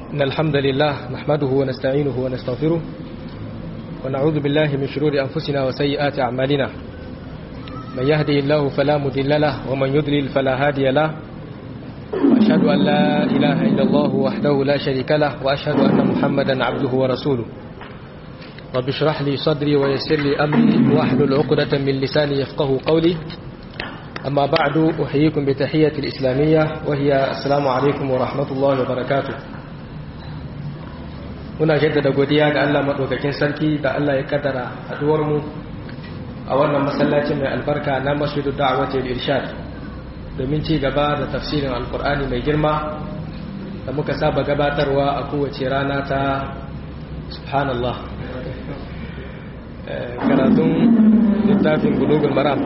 إن الحمد لله نحمده ونستعينه ونستغفره ونعوذ بالله من شرور أنفسنا وسيئات أعمالنا من يهدي الله فلا مضل له ومن يضلل فلا هادي له وأشهد أن لا إله إلا الله وحده لا شريك له وأشهد أن محمدا عبده ورسوله رب اشرح لي صدري ويسر لي أمري واحلل عقدة من لساني يفقه قولي أما بعد أحييكم بتحية الإسلامية وهي السلام عليكم ورحمة الله وبركاته muna jaddada godiya ga Allah maɗaukakin sarki da Allah ya kaddara haɗuwarmu a wannan masallacin mai albarka na masjidu da'awatul irshad domin ci gaba da tafsirin alkur'ani mai girma da muka saba gabatarwa a kowace rana ta subhanallah karatun littafin bulugul maram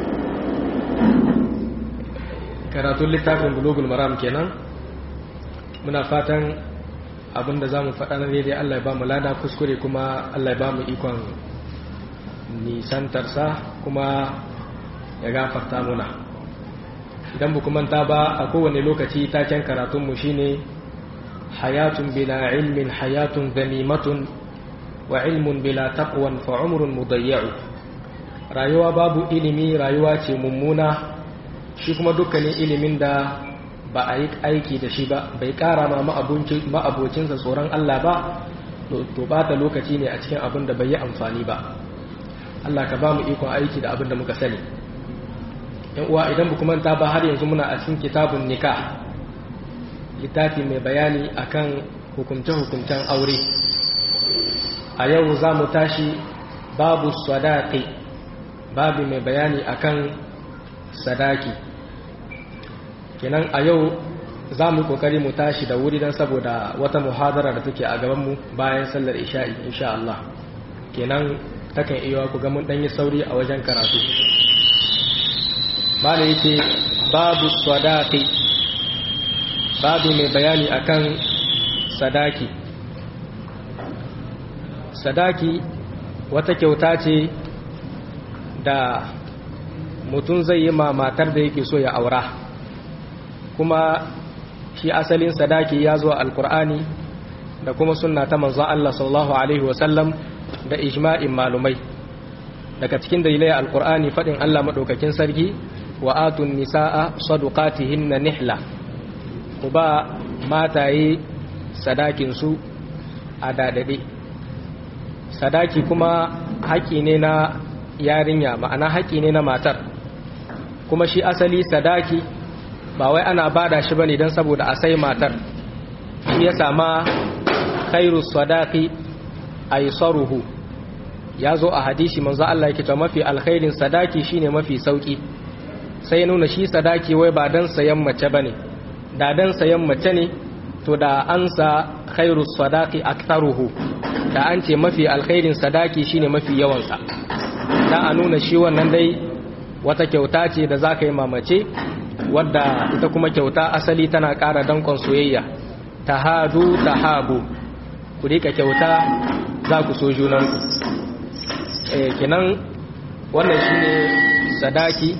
karatun littafin bulugul maram kenan muna fatan abinda za mu faɗa na daidai Allah ya ba mu lada kuskure kuma Allah ya ba mu ikon nisantarsa kuma ya gafarta muna idan bu manta ba a kowane lokaci taken karatunmu shine hayatun bila ilmin hayatun zamimatun wa ilmun bila taqwan fa umrun mudayya'u rayuwa babu ilimi rayuwa ce mummuna shi kuma dukkanin ilimin da ba a yi aiki da shi ba bai kara ma ma'abocinsa tsoron Allah ba to bata lokaci ne a cikin abin da bai yi amfani ba Allah ka ba mu ikon aiki da abin da muka sani yan uwa idan bu manta ba har yanzu muna a cikin kitabun nikah littafi mai bayani akan hukunce-hukuncen aure a yau za mu tashi babu sadaki babu mai bayani akan sadaki kenan a yau za mu kokari mu tashi da wuri don saboda wata muhadara da take a gabanmu bayan sallar isha'i insha Allah kenan takan iya ku ga mun danyi sauri a wajen karatu bala yake babu sadaki babu mai bayani akan sadaki sadaki wata kyauta ce da mutum zai yi ma matar da yake so ya aura kuma shi asalin sadaki ya zo alkur'ani da kuma sunna ta manzon Allah sallallahu alaihi wasallam da ijma'in malumai daga cikin dalilai alkur'ani fadin Allah madaukakin sarki wa atun nisaa sadaqatihinna nihla ku ba mataye sadakin su a dadade sadaki kuma haƙi ne na yarinya ma'ana haƙi ne na matar kuma shi asali sadaki ba wai ana bada shi bane don saboda a sai matar shi ya sama khairu sadaqi aysaruhu ya zo a hadisi manzo Allah yake cewa mafi alkhairin sadaki shine mafi sauki sai nuna shi sadaki wai ba dan sayan mace bane da dan sayan mace ne to da an sa khairu sadaqi aktharuhu da an ce mafi alkhairin sadaki shine mafi yawan sa dan a nuna shi wannan dai wata kyauta ce da zaka yi mamace wadda ita kuma kyauta asali tana ƙara dankon soyayya tahadu tahabu ku rika kyauta za ku so junanku eh kenan wannan shine sadaki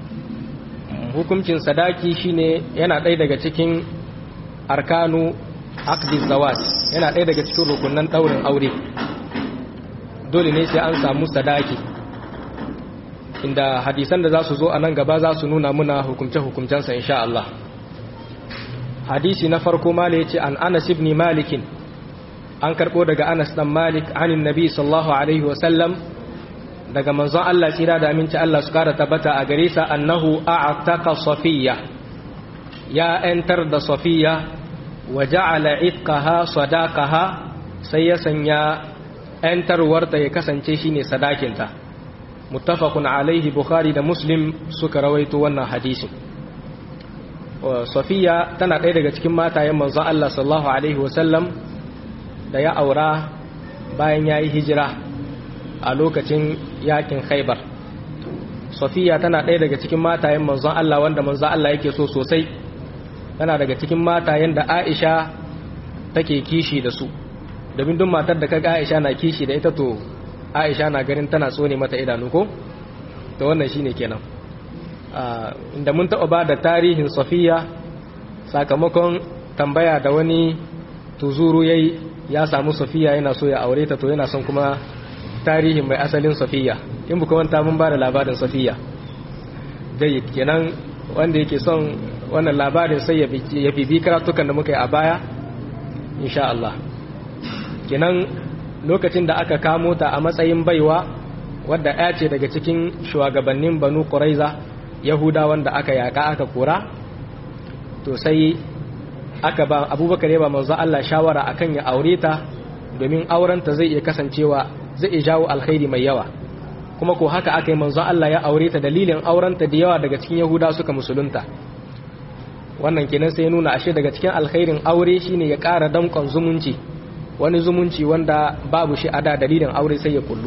hukuncin sadaki shine yana ɗaya daga cikin arkanu aqdi zawaj yana ɗaya daga cikin rukunan ɗaurin aure dole ne sai an samu sadaki inda hadisan da za su zo a nan gaba za su nuna muna hukumce-hukumcensa insha Allah hadisi na farko mala ya ce an anas ibn malikin an karɓo daga anas ɗan malik anin nabi sallallahu alaihi wasallam daga manzon Allah tsira da aminci Allah su kara tabbata a gare sa annahu a'taka safiya ya ‘yantar da safiya wa ja'ala itqaha sadaqaha sai ya sanya ‘yantarwarta ya kasance shine sadakinta muttafaqun alaihi bukhari da muslim suka rawaito wannan hadisin safiya tana ɗaya daga cikin matayen manzo Allah sallallahu alaihi wasallam da ya aura bayan yayi hijira a lokacin yakin khaibar safiya tana ɗaya daga cikin matayen manzo Allah wanda manzo Allah yake so sosai tana daga cikin matayen da Aisha take kishi da su domin duk matar da kaga Aisha na kishi da ita to aisha na ganin tana tsone mata idanu ko to wannan shine kenan inda mun taɓa ba da tarihin safiya sakamakon tambaya da wani tuzuru yayi ya samu safiya yana so ya aure ta to yana son kuma tarihin mai asalin safiya in buka wanta mun ba da labarin safiya dai kenan wanda yake son wannan labarin sai ya bibi karatukan da muka yi a baya insha Allah kenan lokacin da aka kamo ta a matsayin baiwa wadda ya ce daga cikin shugabannin banu ƙuraiza yahuda wanda aka yaka aka kora to sai aka ba abubakar ya ba manzo Allah shawara akan ya aure ta domin aurenta zai iya kasancewa zai iya jawo alkhairi mai yawa kuma ko haka aka yi manzo Allah ya aure ta dalilin aurenta da yawa daga cikin yahuda suka musulunta wannan kenan sai nuna ashe daga cikin alkhairin aure shine ya ƙara damƙon zumunci wani zumunci wanda babu shi a da dalilin aure sai ya kullu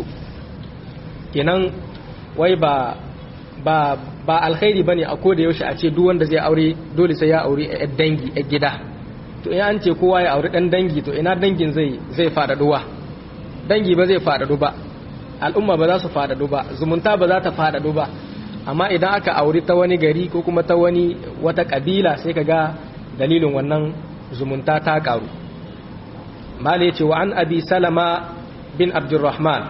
kenan wai ba ba ba alkhairi bane a koda yaushe a ce duk wanda zai aure dole sai ya aure a dangi a gida to in an ce kowa ya aure dan dangi to ina dangin zai zai faɗaɗuwa dangi ba zai faɗaɗu ba al'umma ba za su faɗaɗu ba zumunta ba za ta faɗaɗu ba amma idan aka aure ta wani gari ko kuma ta wani wata kabila sai ka ga dalilin wannan zumunta ta karu mali ce wa an abi salama bin abdurrahman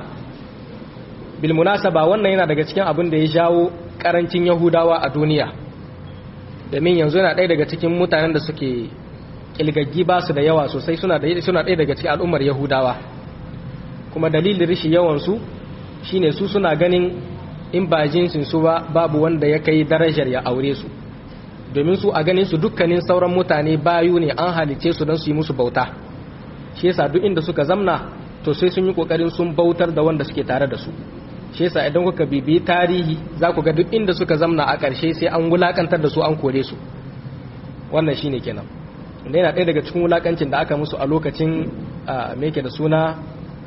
bil munasaba wannan yana daga cikin abin da ya jawo karancin yahudawa a duniya domin yanzu yana ɗaya daga cikin mutanen da suke kilgaggi ba su da yawa sosai suna ɗaya daga cikin al'ummar yahudawa kuma dalilin rishi yawansu shine su suna ganin in ba jinsin su ba babu wanda ya kai darajar ya aure su domin su a ganin su dukkanin sauran mutane bayu ne an halice su don su yi musu bauta shi yasa duk inda suka zamna to sai sun yi kokarin sun bautar da wanda suke tare da su shi yasa idan kuka bibi tarihi za ku ga duk inda suka zamna a ƙarshe sai an wulakantar da su an kore su wannan shine kenan wanda yana ɗaya daga cikin wulakancin da aka musu a lokacin me da suna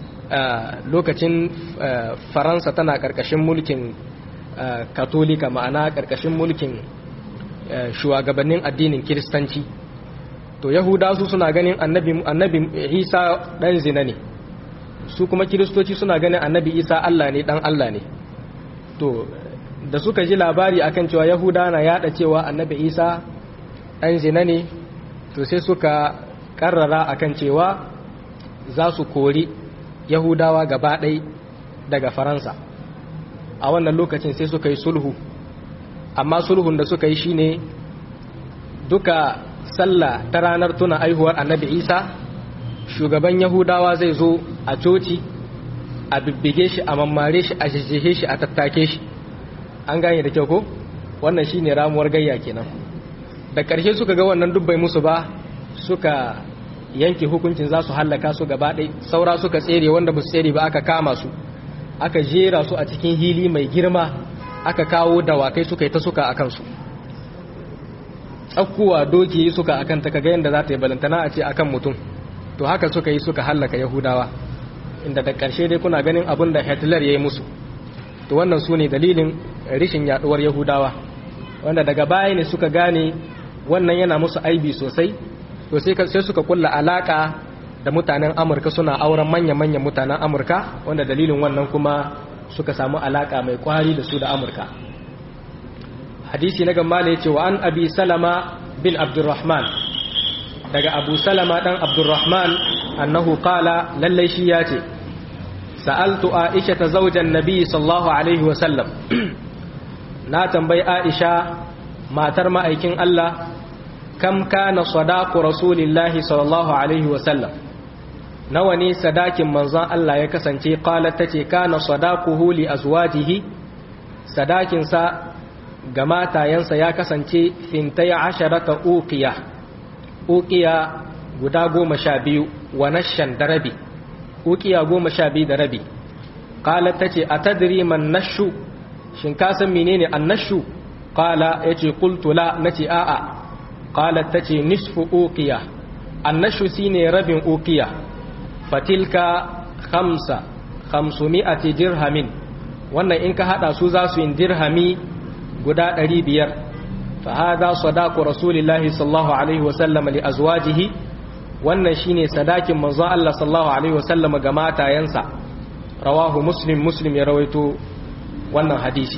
lokacin faransa tana ƙarƙashin mulkin katolika ma'ana ƙarƙashin mulkin shugabannin addinin kiristanci to yahuda su suna ganin annabi isa ɗan zina ne su kuma kiristoci suna ganin annabi isa allah ne ɗan allah ne to da suka ji labari akan cewa yahuda na yada cewa annabi isa ɗan zina ne to sai suka ƙarrara akan cewa za su kori yahudawa gaba ɗai daga faransa a wannan lokacin sai suka yi sulhu amma sulhun da suka yi shine duka sallah ta ranar tuna aihuwar annabi isa shugaban yahudawa zai zo a coci a bibbige shi a mammare shi a jijjihe shi a tattake shi an gane da kyau ko wannan shine ramuwar gayya kenan da ƙarshe suka ga wannan dubbai musu ba suka yanke hukuncin za su hallaka su gaba ɗai saura suka tsere wanda ba su tsere ba aka kama su aka jera su a cikin hili mai girma aka kawo dawakai suka yi ta suka a kansu tsakkuwa doki yi suka akan ta kaga yadda za ta yi balantana a ce akan mutum to haka suka yi suka hallaka yahudawa inda da ƙarshe dai kuna ganin abin da hitler ya yi musu to wannan su ne dalilin rishin yaduwar yahudawa wanda daga baya ne suka gane wannan yana musu aibi sosai to sai suka kulla alaka da mutanen amurka suna auren manya-manyan mutanen amurka wanda dalilin wannan kuma suka samu alaka mai kwari da su da amurka hadisi na gamba ne ce wa an abi salama bin abdurrahman daga abu salama dan abdurrahman annahu qala lallai shi ya ce sa'altu aisha ta zaujan nabi sallallahu alaihi wasallam na tambayi aisha matar ma'aikin allah kam kana sadaku rasulillahi sallallahu alaihi wasallam nawa ne sadakin manzon Allah ya kasance qalat tace kana sadaquhu li azwajihi sadakin sa ga matayensa ya kasance fintai asharata uqiya uqiya guda goma sha biyu wa nashan da rabi uqiya goma sha biyu da rabi qalat tace atadri man nashu shin ka san menene annashu qala yace qultu la nace a'a qalat tace nisfu uqiya annashu shine rabin uqiya fatilka khamsa khamsumi'ati dirhamin wannan in ka hada su za su yin dirhami guda 500 fa hada sadaqu rasulillahi sallallahu alaihi wa sallam li azwajihi wannan shine sadakin manzon Allah sallallahu alaihi wa sallam ga matayensa rawahu muslim muslim ya rawaito wannan hadisi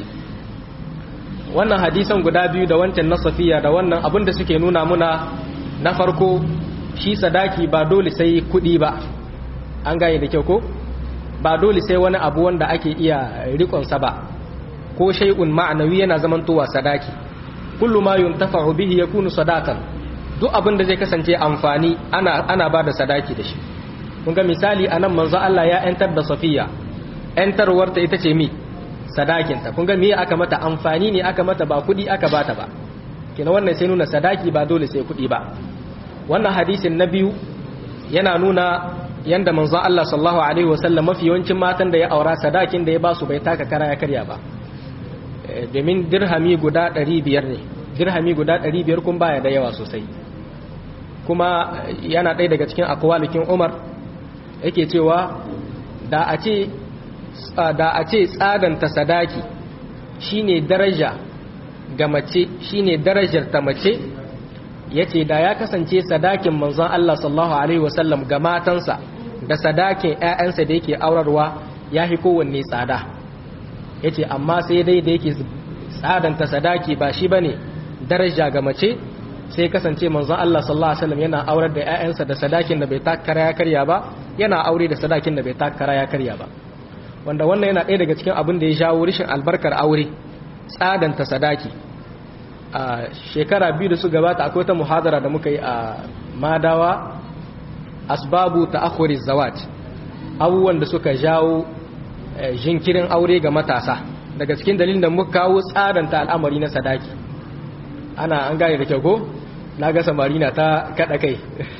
wannan hadisan guda biyu da wancan na safiya da wannan abin da suke nuna muna na farko shi sadaki ba dole sai kuɗi ba an gane da kyau ko ba dole sai wani abu wanda ake iya rikonsa ba ko shay'un ma'anawi yana zamantowa sadaki kullu ma yuntafa'u bihi yakunu sadaqan duk abin da zai kasance amfani ana ana bada sadaki da shi kun ga misali anan manzo Allah ya yantar da Safiya yantarwar ta ita ce mi sadakin ta kun ga me aka mata amfani ne aka mata ba kudi aka bata ba kina wannan sai nuna sadaki ba dole sai kudi ba wannan hadisin na biyu yana nuna yanda manzo Allah sallallahu alaihi wasallam mafi yawancin matan da ya aura sadakin da ya basu bai taka kara ya karya ba domin dirhami guda 500 ne dirhami guda 500 kun baya da yawa sosai kuma yana ɗaya daga cikin akwalikin Umar yake cewa da a ce da a ce tsadanta sadaki shine daraja ga mace shine darajar ta mace yace da ya kasance sadakin manzon Allah sallallahu alaihi wasallam ga matansa da sadakin ƴaƴansa da yake aurarwa yafi kowanne tsada yace amma sai dai da yake tsadanta sadaki ba shi bane daraja ga mace sai kasance manzon Allah sallallahu alaihi wasallam yana aurar da ƴaƴansa da sadakin da bai takara ya karya ba yana aure da sadakin da bai takara ya karya ba wanda wannan yana ɗaya daga cikin abin da ya jawo rishin albarkar aure tsadanta sadaki a shekara biyu da su gabata akwai ta muhadara da muka yi a madawa asbabu ta akhuri zawaj abubuwan da suka jawo jinkirin aure ga matasa daga cikin dalilin da muka kawo tsadanta al'amari na sadaki ana an gane da kyau ko na ga samari na ta kada kai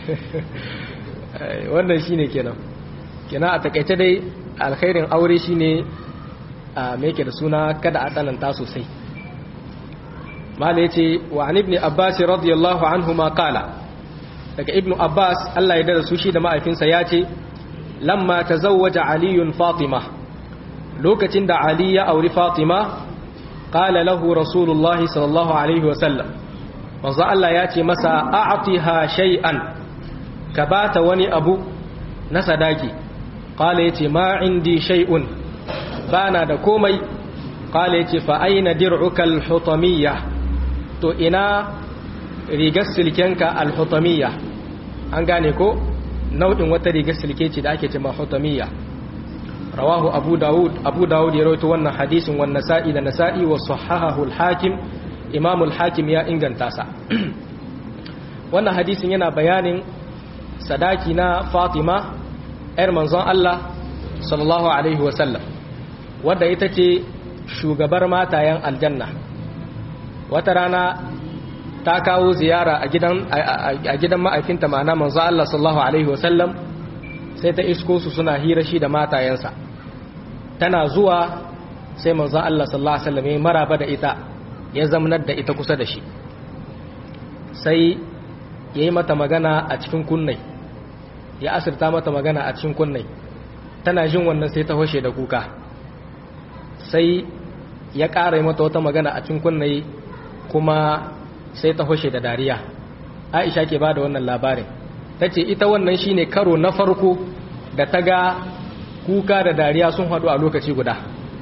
wannan shine kenan kenan a takaice dai alkhairin aure shine a me yake da suna kada a tsananta sosai mala yace wa an ibn abbas radiyallahu anhu ma qala daga ibnu abbas Allah ya dada su shi da ma'aifinsa ya ce lamma tazawwaja aliyun fatima lokacin da ali ya auri fatima qala lahu rasulullahi sallallahu alaihi wa sallam manzo Allah ya ce masa a'tiha shay'an ka bata wani abu na sadaki qala yace ma indi shay'un bana da komai qala yace fa aina dir'uka al-hutamiyya to ina rigar silkenka al-hutamiyya an gane ko nau'in wata rigar silke ce da ake cewa hutamiyya rawahu abu daud abu daud ya rawaito wannan hadisin wan nasa'i da nasa'i wa sahahahu al-hakim imam al-hakim ya inganta sa wannan hadisin yana bayanin sadaki na fatima yar manzon Allah sallallahu alaihi wa sallam wadda ita ce shugabar matayen aljanna wata rana ta kawo ziyara a gidan a gidan ma'aikinta ma'ana manzo Allah sallallahu alaihi wasallam sai ta isko su suna hira shi da matayensa tana zuwa sai manzo Allah sallallahu alaihi wasallam ya maraba da ita ya zamnar da ita kusa da shi sai yayi mata magana a cikin kunnai ya asirta mata magana a cikin kunnai tana jin wannan sai ta hoshe da kuka sai ya ƙara mata wata magana a cikin kunnai kuma sai ta hoshe da dariya aisha ke ba da wannan labarin ta ce ita wannan shine karo na farko da ta ga kuka da dariya sun haɗu a lokaci guda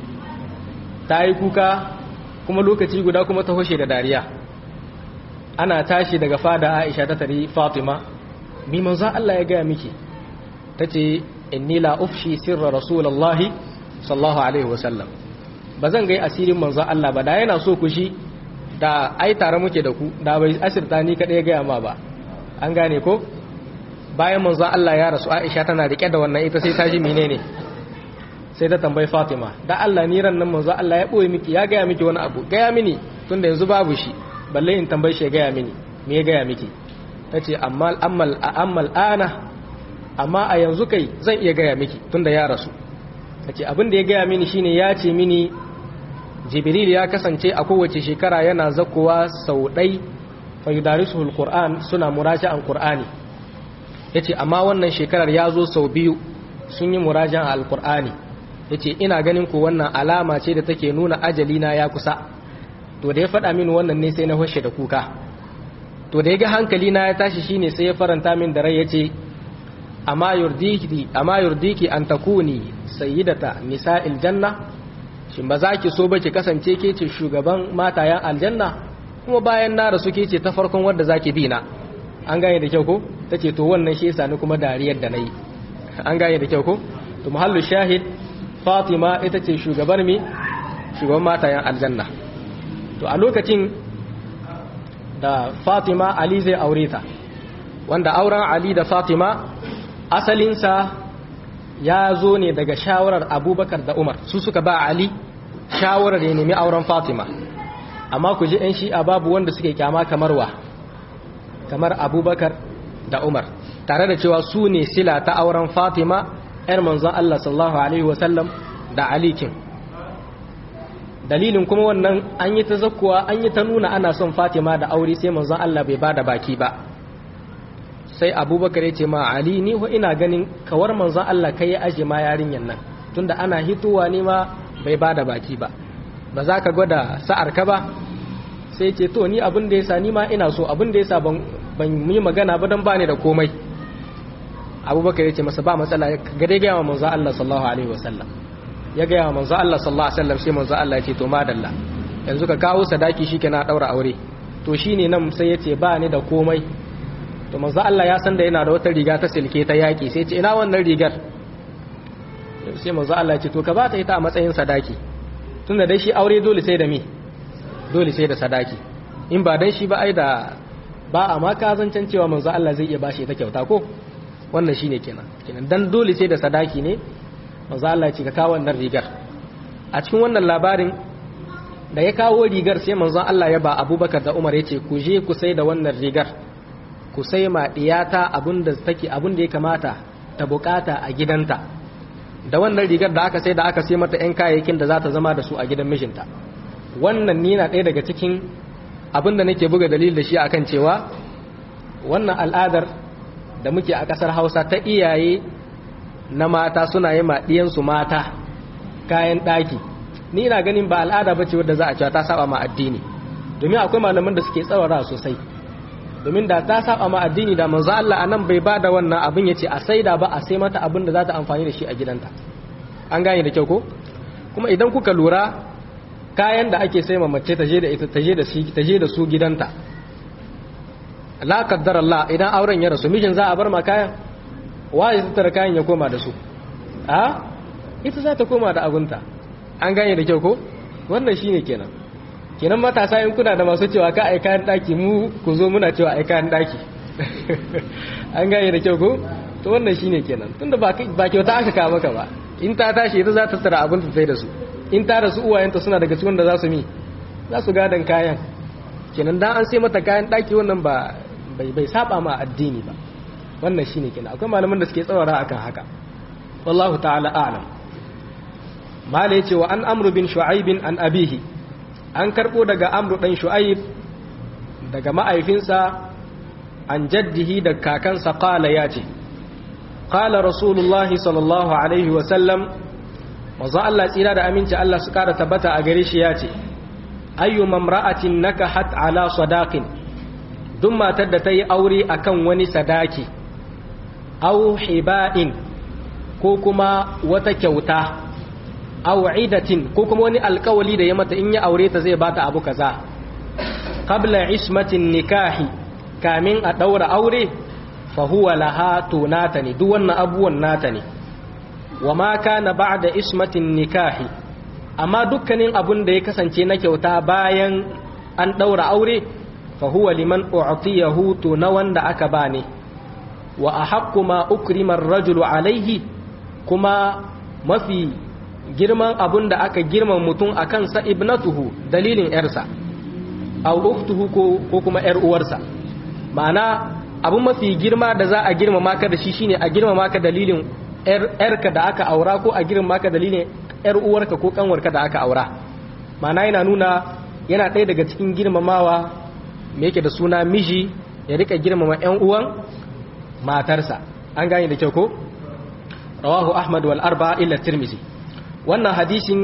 ta yi kuka kuma lokaci guda kuma ta hoshe da dariya ana tashi daga fada aisha ta tari fatima mi manzo Allah ya gaya miki ta ce inni la ufshi sirra rasulullahi sallallahu alaihi wasallam ba zan gai asirin manzo Allah ba da yana so ku shi da ai tare muke da ku da bai asirta ni kaɗai ya gaya ma ba an gane ko bayan manzo Allah ya rasu Aisha tana rike da wannan ita sai ta ji menene sai ta tambayi Fatima da Allah ni ran nan manzo Allah ya boye miki ya gaya miki wani abu gaya mini tunda yanzu babu shi balle in tambaye shi ya gaya mini me ya gaya miki tace amma ammal ammal ana amma a yanzu kai zan iya gaya miki tunda ya rasu tace abin da ya gaya mini shine ya ce mini jibril ya kasance a kowace shekara yana zakowa sau ɗai fayudarisuhul qur'an suna muraja'an qur'ani yace amma wannan shekarar ya zo sau biyu sun yi muraja'an alqur'ani yace ina ganin ku wannan alama ce da take nuna ajali na ya kusa to da ya faɗa min wannan ne sai na hoshe da kuka to da ya ga hankali na ya tashi shine sai ya faranta min da rai yace amma yurdiki amma yurdiki an takuni sayyidata nisa'il janna shin ba za ki so ba ki kasance ke ce shugaban matayen aljanna kuma bayan na rasu ke ce ta farkon wadda za ki bi na an gane da kyau ko ta ce to wannan shi yasa ni kuma dariyar da na yi an gane da kyau ko to muhallu shahid fatima ita ce shugabar mi shugaban matayen aljanna to a lokacin da fatima ali zai aure ta wanda auren ali da fatima asalinsa ya zo ne daga shawarar abubakar da umar su suka ba ali shawarar ya nemi auren fatima amma ku ji 'yan shi'a babu wanda suke kyama kamar wa kamar abubakar da umar tare da cewa su ne sila ta auren fatima 'yar manzon allah sallallahu alaihi wasallam da alikin dalilin kuma wannan an yi ta zakkuwa an yi ta nuna ana son fatima da aure sai manzon allah bai ba da baki ba sai abubakar ya ce ma ali ni ho ina ganin kawar manzon allah kai ya aje ma yarinyan nan tunda ana hitowa ne ma bai ba da baki ba ba za ka gwada sa'ar ka ba sai ce to ni abin da ya sa ni ma ina so abin da ya sa ban yi magana ba don ba ni da komai abubakar ya ce masa ba matsala ga dai gaya wa manzo Allah sallallahu alaihi wasallam ya gaya wa manzo Allah sallallahu alaihi wasallam sai manzo Allah ya ce to madalla yanzu ka kawo sadaki shike na daura aure to shine nan sai ya ce ba ni da komai to manzo Allah ya san da yana da wata riga ta silke ta yaki sai ya ce ina wannan rigar sai manzo Allah ya ce to ka ba ta ita a matsayin sadaki tunda dai shi aure dole sai da me dole sai da sadaki in ba dan shi ba ai da ba a ma kazancan cewa manzo Allah zai iya bashi ita kyauta ko wannan shine kenan kenan dan dole sai da sadaki ne manzo Allah ya ce ka kawo wannan rigar a cikin wannan labarin da ya kawo rigar sai manzo Allah ya ba Abubakar da Umar ya ce ku je ku sai da wannan rigar ku sai ma diyata abinda take abinda ya kamata ta bukata a gidanta da wannan rigar da aka sai da aka sai mata 'yan kayayyakin da za ta zama da su a gidan mijinta wannan ni na ɗaya daga cikin abin da nake buga dalil da shi akan cewa wannan al'adar da muke a ƙasar hausa ta iyaye na mata suna yi maɗiyansu mata kayan ɗaki ni ina ganin ba al'ada ba ce wadda za a cewa ta saba ma addini domin akwai malaman da suke tsawara sosai domin da ta saba ma addini da manzo Allah anan bai ba da wannan abin yace a saida ba a sai mata abin da za ta amfani da shi a gidanta an gane da kyau ko kuma idan kuka lura kayan da ake sai mace ta je da ita ta je da shi ta je da su gidanta la qaddar Allah idan auren ya rasu mijin za a bar ma kayan waye ta tara kayan ya koma da su a ita za ta koma da abunta an gane da kyau ko wannan shine kenan kenan matasa in kuna da masu cewa ka ai kayan daki mu ku zo muna cewa ai kayan daki an gane da kyau ko to wannan shine kenan tunda ba ba kyauta aka kawo maka ba in ta tashi ita za ta tara abin ta sai da su in ta rasu uwayenta suna daga cikin da za su mi za su gadan kayan kenan dan an sai mata kayan daki wannan ba bai bai saba ma addini ba wannan shine kenan akwai malaman da suke tsawara akan haka wallahu ta'ala a'lam mala yace wa an amru bin shu'aib an abihi an karbo daga amru dan shu'aib daga ma'aifinsa an jaddihi da kakansa qala yace qala rasulullahi sallallahu alaihi wa sallam manzo Allah tsira da aminci Allah su kara tabbata a gare shi yace ayyu mamra'atin nakahat ala sadaqin duk matar da ta yi aure akan wani sadaki aw hiba'in ko kuma wata kyauta aw idatin ko kuma wani alkawali da ya mata in ya aure ta zai bata abu kaza qabla ismatin nikahi kamin a daura aure fa huwa laha tunata ne duk wannan abuwan nata ne wa ma kana ba'da ismatin nikahi amma dukkanin abun da ya kasance na kyauta bayan an daura aure fa huwa liman u'tiyahu to na wanda aka bane wa ahaqqu ma ukrima ar-rajulu alayhi kuma mafi girman abun da aka girman mutum a kansa ibnatuhu dalilin ‘yarsa, a uktuhu ko kuma ‘yar uwarsa. Ma'ana abun mafi girma da za a girma maka da shi shine a girma maka dalilin ‘yarka da aka aura ko a girma maka dalilin ‘yar uwarka ko kanwarka da aka aura. Ma'ana yana nuna yana ɗaya daga cikin girmamawa me yake da suna miji ya rika girmama ‘yan uwan matarsa. An gane da kyau ko? Rawahu Ahmad wal arba illa Tirmizi. wannan hadisin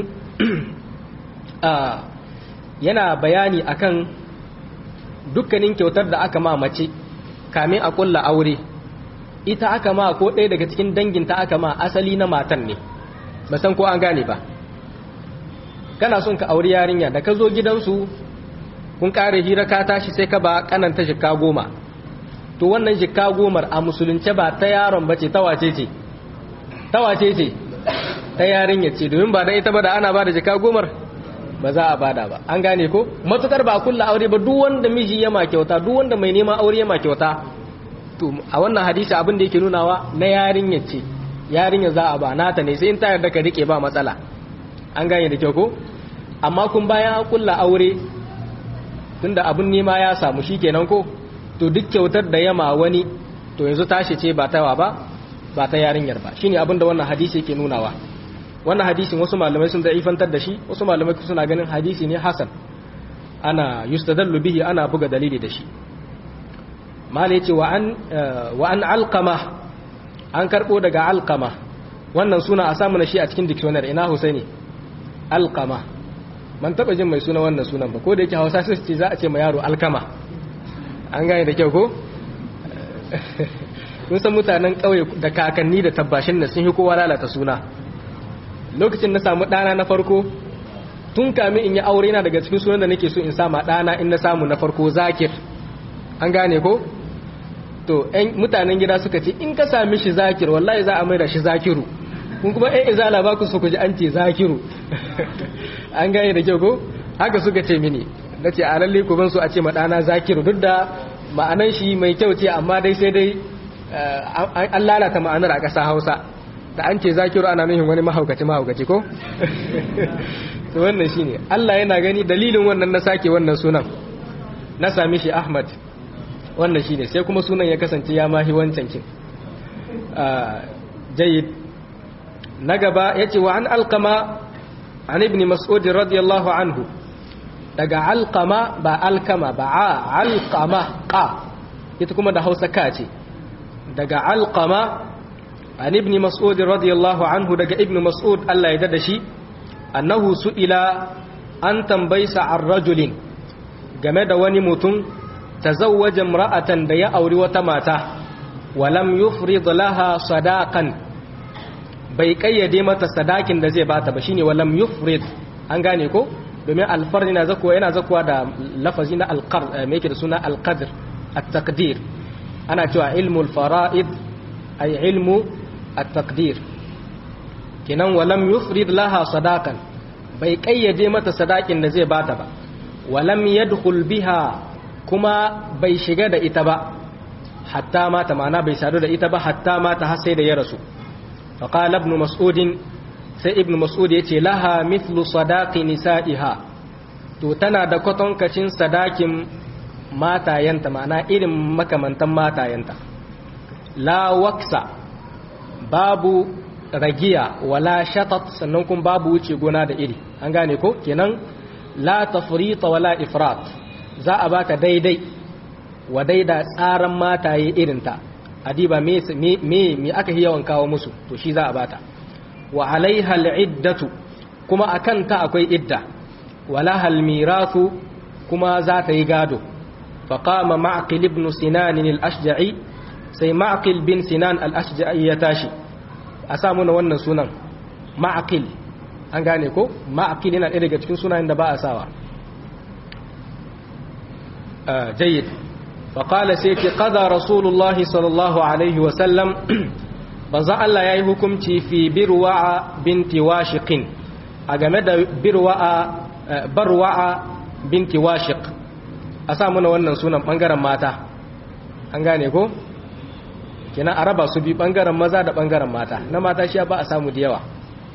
yana bayani akan dukkanin kyautar da aka ma mace kamin a kulla aure ita aka ma ko ɗaya daga cikin danginta aka ma asali na matan ne ba san ko an gane ba kana son ka auri yarinya da ka zo gidansu kun kare hira ka tashi sai ka ba kananta shika goma to wannan jikka gomar a musulunce ba ta yaron bace ta wace ce ta wace ce ta yarinya ce domin ba dan ita ba da ana ba da jikka gomar ba za a bada ba an gane ko matukar ba kulla aure ba duk wanda miji ya ma kyauta duk wanda mai neman aure ya ma kyauta to a wannan hadisi abin da yake nunawa na yarinya ce yarinya za a ba nata ne sai in ta yarda ka rike ba matsala an gane da kyau ko amma kun bayan an kulla aure tunda abin nema ya samu shikenan ko to duk kyautar da yama wani to yanzu tashi ce ba tawa ba ba ta yarinyar ba shine abin da wannan hadisi yake nunawa wannan hadisin wasu malamai sun da'ifantar da shi wasu malamai suna ganin hadisi ne hasan ana yustadallu bihi ana buga dalili da shi malai ce wa an wa an alqama an karbo daga alqama wannan suna a samu na shi a cikin dictionary ina husaini alqama man taba jin mai suna wannan sunan ba ko da yake hausa sai ce za a ce ma yaro alkama an gane da kyau ko kun san mutanen kauye da kakanni da tabbashin da sun yi kowa lalata suna lokacin na samu ɗana na farko tun kami in yi aure na daga cikin sunan da nake so in sama ɗana in na samu na farko zakir an gane ko to ‘yan mutanen gida suka ce in ka sami shi zakir wallahi za a mai da shi zakiru kun kuma ‘yan izala ba ku so ku ji an ce zakiru an gane da kyau ko haka suka ce mini na ce a lalle ku ban so a ce ma ɗana zakiru duk da ma'anan shi mai kyau ce amma dai sai dai an lalata ma'anar a ƙasa hausa da an ce zakiru ana nuhin wani mahaukaci mahaukaci ko to wannan shine Allah yana gani dalilin wannan na sake wannan sunan na sami shi Ahmad wannan shine sai kuma sunan ya kasance ya mahi wancan kin jayyid na gaba yace wa an alqama an ibn mas'ud radiyallahu anhu daga alqama ba alkama ba alqama qa ita kuma da Hausa ka ce daga alqama an ibn mas'ud radiyallahu anhu daga ibn mas'ud Allah ya dada shi annahu su'ila an tambaysa an rajulin game da wani mutum tazawwaja imra'atan da ya auri wata mata walam yufrid laha sadaqan bai kayyade mata sadakin da zai bata ba shine walam yufrid an gane ko domin alfarni na zakuwa yana zakuwa da lafazi na alqar me yake da suna alqadr at-taqdir ana cewa ilmul fara'id ay ilmu at-taqdir kinan walam yufrid laha sadaqan bai kayyade mata sadakin da zai bata ba walam yadkhul biha kuma bai shiga da ita ba hatta mata mana bai sadu da ita ba hatta mata har sai da ya rasu fa qala ibn mas'ud sai ibn mas'ud yace laha mithlu sadaqi nisa'iha to tana da kwatankacin sadakin matayanta ma'ana irin makamantan matayanta la waksa babu ragiya wala shatat sannan kuma babu wuce gona da iri an gane ko kenan la tafrita wala ifrat za a baka daidai wa daida tsaran mataye irinta adiba me me me aka yi yawan kawo musu to shi za a bata wa alaiha al'iddatu kuma akan ta akwai idda wala hal mirathu kuma za ta yi gado faqama ma'qil ibn sinan al-ashja'i sai ma'qil bin sinan al-ashja'i ya tashi a sa muna wannan sunan ma'aqil an gane ko ma'aqil yana ɗaya daga cikin sunayen da ba a sawa jayyid faƙala sai ce ƙada rasulullahi sallallahu alaihi wasallam banzan Allah ya yi hukumci fi birwa'a binti washiqin a game da birwa'a barwa'a binti washiq a sa muna wannan sunan ɓangaren mata an gane ko kina a raba su bi bangaren maza da bangaren mata na mata shi ba a samu da yawa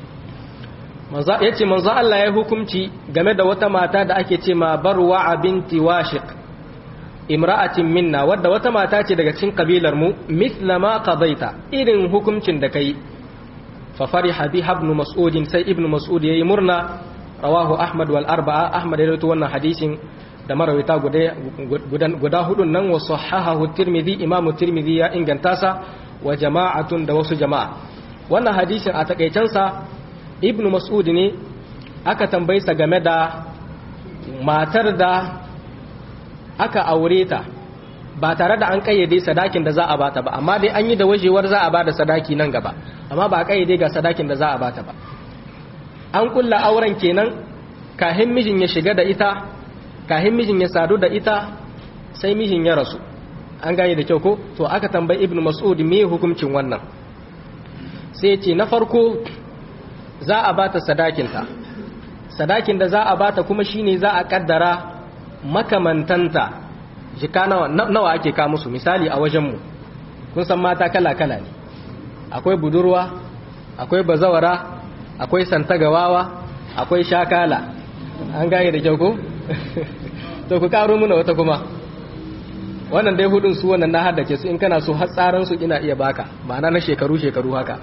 ya ce manzo Allah ya hukumci game da wata mata da ake ce ma barwa binti washiq imra'atin minna wadda wata mata ce daga cikin kabilar mu mithla ma qadaita irin hukuncin da kai fa fariha bi ibn mas'ud sai ibn mas'ud yayi murna rawahu ahmad wal arba'a ahmad ya rawaito wannan hadisin da marawita guda hudun nan wa sahahahu tirmidhi imamu tirmidhi ya inganta sa wa jama'atun da wasu jama'a wannan hadisin a takaicen sa ibnu mas'ud ne aka tambaye sa game da matar da aka aure ta ba tare da an kayyade sadakin da za a bata ba amma dai an yi da wajewar za a bada sadaki nan gaba amma ba a kayyade ga sadakin da za a bata ba an kulla auren kenan kahin mijin ya shiga da ita kahin mijin ya sadu da ita sai mijin ya rasu an gane da kyau ko to aka tambayi ibn mas'ud me hukuncin wannan sai ce na farko za a bata sadakinta sadakin da za a bata kuma shine za a kaddara makamantanta jika nawa nawa ake ka musu misali a wajenmu kun san mata kala-kala ne akwai budurwa akwai bazawara akwai santagawawa akwai shakala an gane da kyau ko to ku karo muna wata kuma wannan dai hudun su wannan na haddace su in kana so har tsaran su ina iya baka ma'ana na shekaru shekaru haka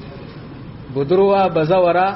budurwa bazawara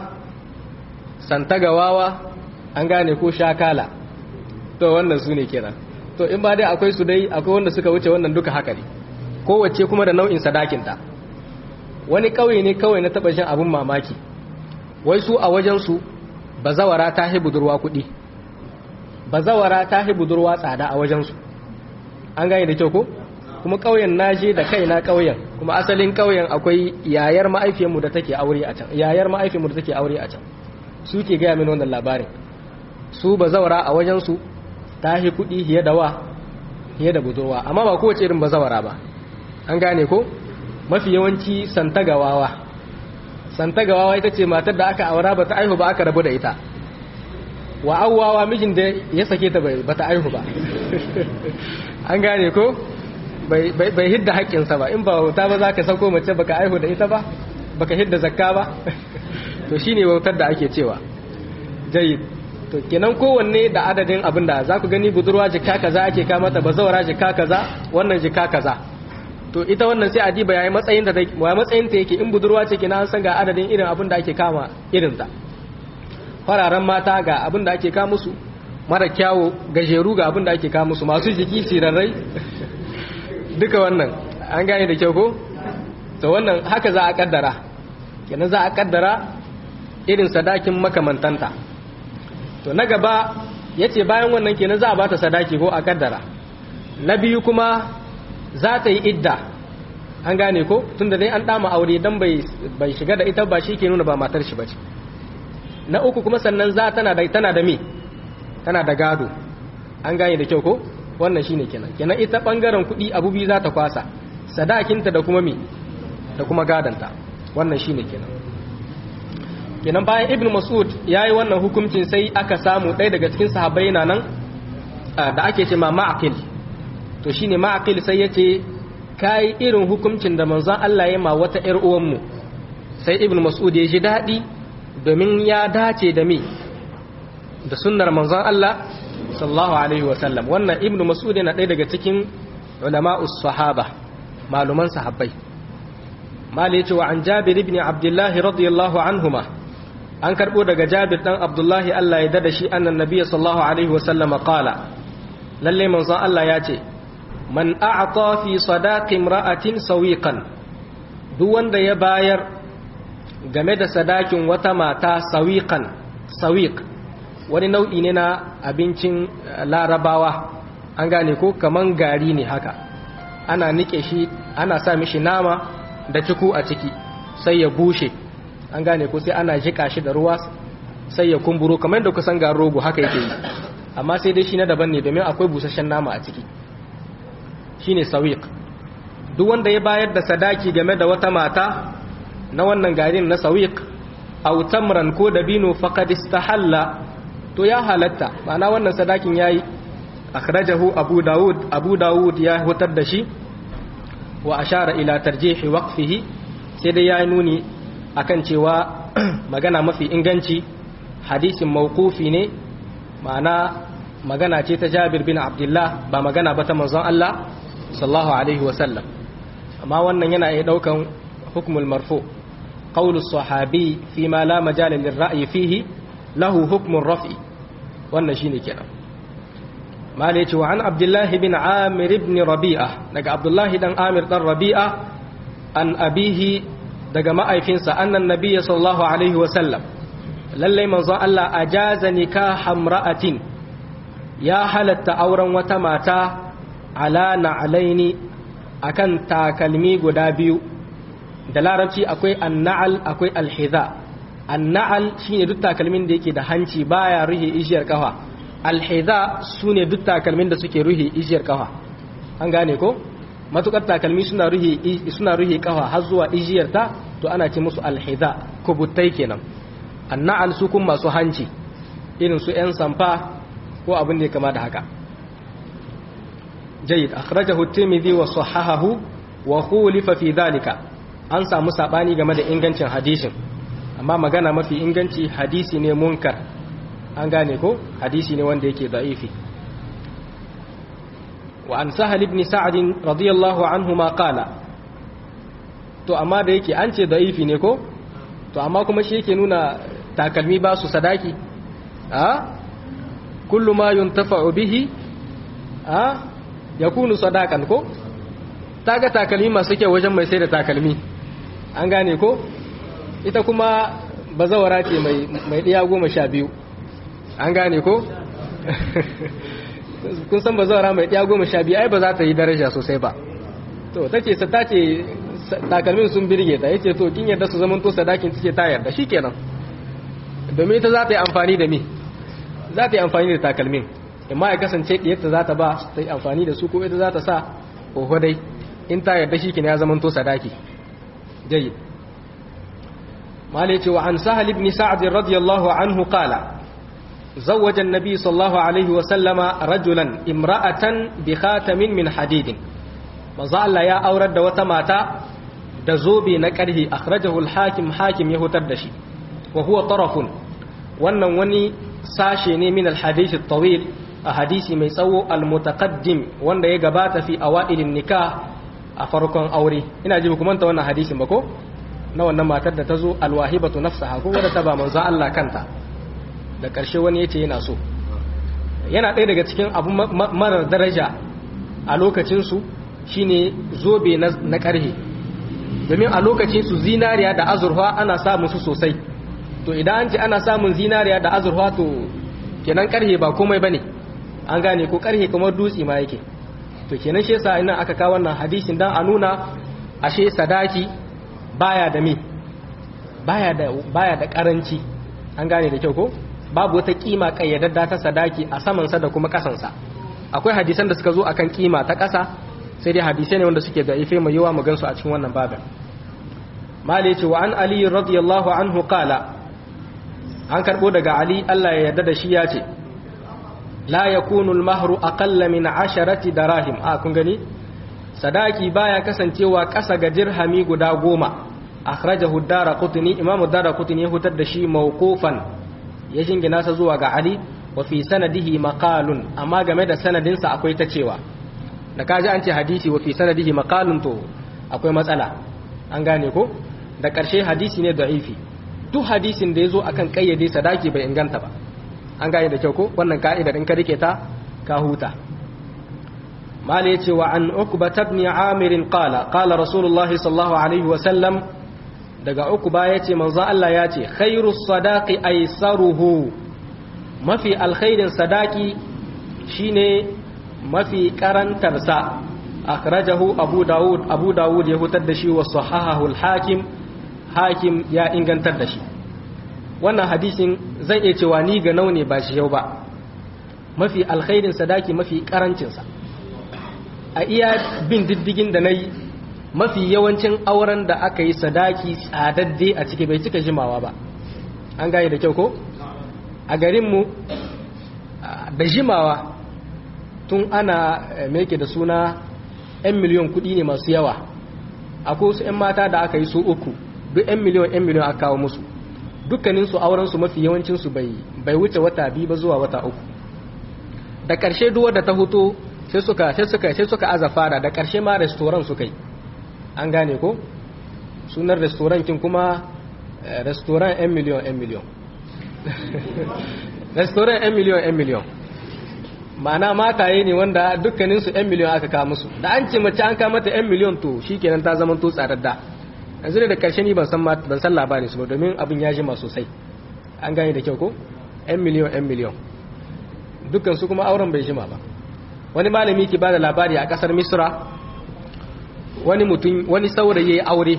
santagawawa an gane ko shakala to wannan su ne kenan to in ba dai akwai su dai akwai wanda suka wuce wannan duka haka ne kowace kuma da nau'in sadakinta wani ƙauye ne kawai na taɓa shan abin mamaki wai su a wajensu bazawara ta hi budurwa kuɗi bazawara ta hi budurwa tsada a wajensu an gane da kyau ko kuma ƙauyen naje da kaina ƙauyen kuma asalin ƙauyen akwai yayar ma'aifiyarmu da take aure a can yayar ma'aifiyarmu da take aure a can su ke gaya min wannan labarin su bazawara a wajensu ta hi kuɗi hiye da wa hiye da budurwa amma ba kowace irin bazawara ba an gane ko mafi yawanci santagawawa santagawawa ita ce matar da aka aura ba ta aihu ba aka rabu da ita wa awwawa mijin da ya sake ta ba ta aihu ba an gane ko bai hidda haƙƙinsa ba in ba wauta ba za ka sauko mace baka aihu da ita ba baka hidda zakka ba to shine wautar da ake cewa jayyid to kenan kowanne da adadin abin da za ku gani budurwa jika kaza ake kama ta bazawara jika kaza wannan jika kaza to ita wannan sai adiba yayi matsayin ta yayi matsayin ta yake in budurwa ce kina an san ga adadin irin abin da ake kama irin ta fararen mata ga abin da ake kama musu mara kyawo gajeru ga abin da ake kama musu masu jiki sirarrai duka wannan an gane da kyau ko to wannan haka za a kaddara kenan za a kaddara irin sadakin makamantanta to na gaba yace bayan wannan kenan za a bata sadaki ko a kaddara na biyu kuma za ta yi idda an gane ko tunda dai an dama aure dan bai bai shiga da ita ba shi ke nuna ba matar shi bace na uku kuma sannan za tana da tana da me tana da gado an gane da kyau ko wannan shine kenan kenan ita bangaren kuɗi abu biyu za ta kwasa sadakinta da kuma me da kuma gadanta wannan shine kenan kenan bayan ibn mas'ud yayi wannan hukuncin sai aka samu ɗaya daga cikin sahabbai na nan da ake ce ma ma'aqil to shine ma'aqil sai yace kai irin hukuncin da manzon Allah ya ma wata ƴar uwanmu sai ibn mas'ud ya ji dadi domin ya dace da me da sunnar manzon Allah sallallahu alaihi wa sallam wannan ibn mas'ud yana ɗaya daga cikin ulama'us sahaba maluman sahabbai mali yace wa an jabir ibn abdullah radiyallahu anhuma an karbo daga jabir dan abdullahi Allah ya dada shi annan nabiyyi sallallahu alaihi wa sallam qala lalle manzon Allah ya ce man a'ta fi sadaqi imra'atin sawiqan duk wanda ya bayar game da sadakin wata mata sawiqan sawiq wani nau'i ne na abincin larabawa an gane ko kaman gari ne haka ana nike shi ana sa mishi nama da ciku a ciki sai ya bushe an gane ko sai ana jika shi da ruwa sai ya kumburo kamar da kusan garin rogo haka yake yi amma sai dai shi na daban ne domin akwai busasshen nama a ciki shine sawiq duk wanda ya bayar da sadaki game da wata mata na wannan garin na sawiq aw tamran ko dabino faqad istahalla to ya halatta ma'ana wannan sadakin yayi akhrajahu abu daud abu daud ya hutar da shi wa ashara ila tarjihi waqfihi sai dai ya nuni akan cewa magana mafi inganci hadisin mawqufi ne ma'ana magana ce ta Jabir bin Abdullah ba magana ba ta manzon Allah sallallahu alaihi wa sallam amma wannan yana iya daukan hukmul marfu qawlu sahabi fi ma la majala lil ra'yi fihi lahu hukmun raf'i wannan shine kenan malai ce wa an abdullahi bin amir ibn rabi'a daga abdullahi dan amir dan rabi'a an abihi daga ma'aifinsa annan nabiyya sallallahu alaihi wa sallam lallai manzon Allah ajaza nikah imra'atin ya halatta auren wata mata ala na'alaini akan takalmi guda biyu da larabci akwai anna'al akwai alhiza anna'al shine duk takalmin da yake da hanci baya ruhe ishiyar kafa alhiza sune duk takalmin da suke ruhe ishiyar kafa an gane ko matukar takalmi suna ruhe suna ruhe kafa har zuwa ijiyarta to ana ce musu alhida kubuttai kenan annal su kun masu hanci irin su yan samfa ko abin da ya kama da haka jayyid akhrajahu at-tirmidhi wa sahahahu wa khulifa fi dhalika an samu sabani game da ingancin hadisin amma magana mafi inganci hadisi ne munkar an gane ko hadisi ne wanda yake da'ifi wa an sahal ibn sa'd radiyallahu anhu ma qala to amma da yake an ce da'ifi ne ko to amma kuma shi yake nuna takalmi ba su sadaki a kullu ma yuntafa'u bihi a yakunu sadakan ko taga takalmi masu kyau wajen mai sai da takalmi an gane ko ita kuma bazawara ce mai ɗiya goma sha biyu an gane ko kun san bazawara mai ɗiya goma sha biyu ai ba za ta yi daraja sosai ba to ta ce ta ce takalmin sun birge ta yace to kin yarda su zaman to sadakin take ta yarda shikenan domin ita za ta yi amfani da me za ta yi amfani da takalmin amma ya kasance diyarta za ta ba ta yi amfani da su ko ita za ta sa oho dai in ta yarda shikenan ya zaman to sadaki jayyid مالك وعن سهل بن سعد رضي الله عنه قال زوج النبي صلى الله عليه وسلم رجلا امرأة بخاتم من حديد مزال يا أورد وتماتا دزوبي نكره أخرجه الحاكم حاكم يهتدشي وهو طرف wannan wani sashe ne min alhadith tawil a hadisi mai tsawo almutaqaddim wanda ya gabata fi awailin nikah a farkon aure ina ji kuma ta wannan hadisin ba ko na wannan matar da ta zo alwahibatu nafsaha ko wadda ta ba manzo Allah kanta da ƙarshe wani yace yana so yana ɗaya daga cikin abu marar daraja a lokacin su shine zobe na ƙarhe domin a lokacin su zinariya da azurfa ana samun su sosai to idan an ce ana samun zinariya da azurfa to kenan ƙarhe ba komai bane an gane ko ƙarhe kamar dutse ma yake to kenan shi yasa ina aka kawo wannan hadisin dan a nuna ashe sadaki baya da mi baya da baya da karanci an gane da kyau ko babu wata kima kayyadadda ta sadaki a saman sa da kuma kasan sa akwai hadisan da suka zo akan kima ta kasa sai dai hadisai ne wanda suke da ife mai yawa mu gansu a cikin wannan babin mali ce wa an ali radiyallahu anhu qala an karbo daga ali Allah ya yarda da shi ya ce la yakunu al-mahru aqalla min 'asharati darahim a kun gani sadaki baya kasancewa ƙasa ga dirhami guda goma akhrajahu ad-daraqutni imamu ad-daraqutni ya hutar da shi mawqufan ya jingina sa zuwa ga ali wa fi sanadihi maqalun amma game da sanadin sa akwai ta cewa da kaji an ce hadisi wa fi sanadihi maqalun to akwai matsala an gane ko da ƙarshe hadisi ne da'ifi duk hadisin da yazo akan kayyade sadaki bai inganta ba an gane da kyau ko wannan ka'ida din ka rike ta ka huta مال يتي وعن عقبة بن عامر قال قال رسول الله صلى الله عليه وسلم دقى عقبة يتي من الله يتي خير الصداق أيسره ما في الخير صداقي شيني ما في كرن ترسى أخرجه أبو داود أبو داود يهتدشي وصححه الحاكم حاكم يا إنغان تدشي wannan hadisin zai iya cewa ni ga naune ba shi yau ba mafi alkhairin sadaki mafi karancinsa a iya bin diddigin da na yi mafi yawancin auren da aka yi sadaki tsadadde a ciki bai cika jimawa ba an gane da kyau ko a garinmu da jimawa tun ana meke da suna 'yan miliyon kudi ne masu yawa akwai wasu 'yan mata da aka yi su uku duk 'yan miliyon 'yan miliyon aka kawo musu dukkaninsu aurensu mafi yawancinsu bai wuce wata biyu ba zuwa wata uku da ƙarshe duwar da ta hutu sai suka sai suka sai suka aza fara da ƙarshe ma restaurant suka yi an gane ko sunan restaurant kin kuma restaurant 'yan miliyon 'yan miliyon restaurant 'yan miliyon 'yan miliyon ma'ana mataye ne wanda dukkaninsu 'yan miliyon aka kawo musu da an ce mace an kawo mata 'yan miliyon to shi kenan ta zama to tsadadda yanzu da ƙarshe ni ban san labarin su ba domin abin ya jima sosai an gane da kyau ko 'yan miliyon 'yan miliyon dukkansu kuma auren bai jima ba wani malami ke bada labari a kasar misra wani mutum wani saurayi ya aure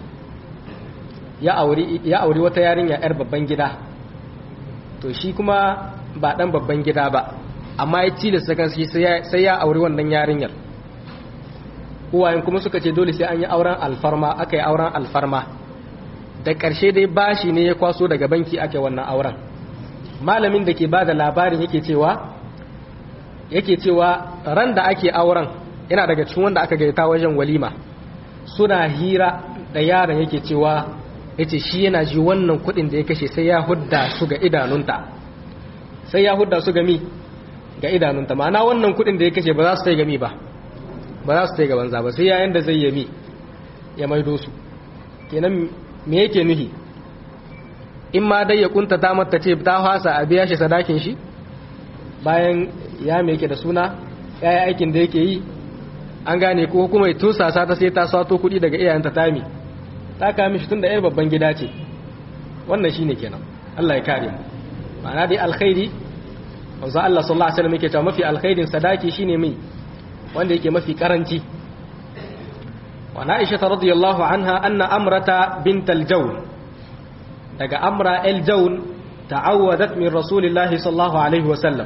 ya aure ya aure wata yarinya yar babban gida to shi kuma ba dan babban gida ba amma ya tilasta kansa sai ya aure wannan yarinyar uwayen kuma suka ce dole sai an yi auren alfarma aka yi auren alfarma da ƙarshe dai bashi ne ya kwaso daga banki ake wannan auren malamin da ke ba da labarin yake cewa yake cewa ran da ake auren yana daga cikin wanda aka gaita wajen walima suna hira da yaron yake cewa yace shi yana ji wannan kuɗin da ya kashe sai ya hudda su ga idanunta sai ya hudda su ga mi ga idanunta ma'ana wannan kuɗin da ya kashe ba za su tai ga mi ba ba za su tai ga banza ba sai yayin da zai yami ya maido su kenan me yake nuhi in ma dai ya kunta ta mata ce ta fasa a biya shi sadakin shi bayan ya me yake da suna ya yi aikin da yake yi an gane ko kuma ya tusasa ta sai ta sato kuɗi daga iyayenta tami ta kame shi tun da yar babban gida ce wannan shine kenan Allah ya kare mu ma'ana dai alkhairi wanzu Allah sallallahu alaihi wasallam yake cewa mafi alkhairin sadaki shine mai wanda yake mafi karanci wa Aisha radiyallahu anha anna amrata bint al-jawn daga amra al-jawn ta'awwadat min rasulillahi sallallahu alaihi wasallam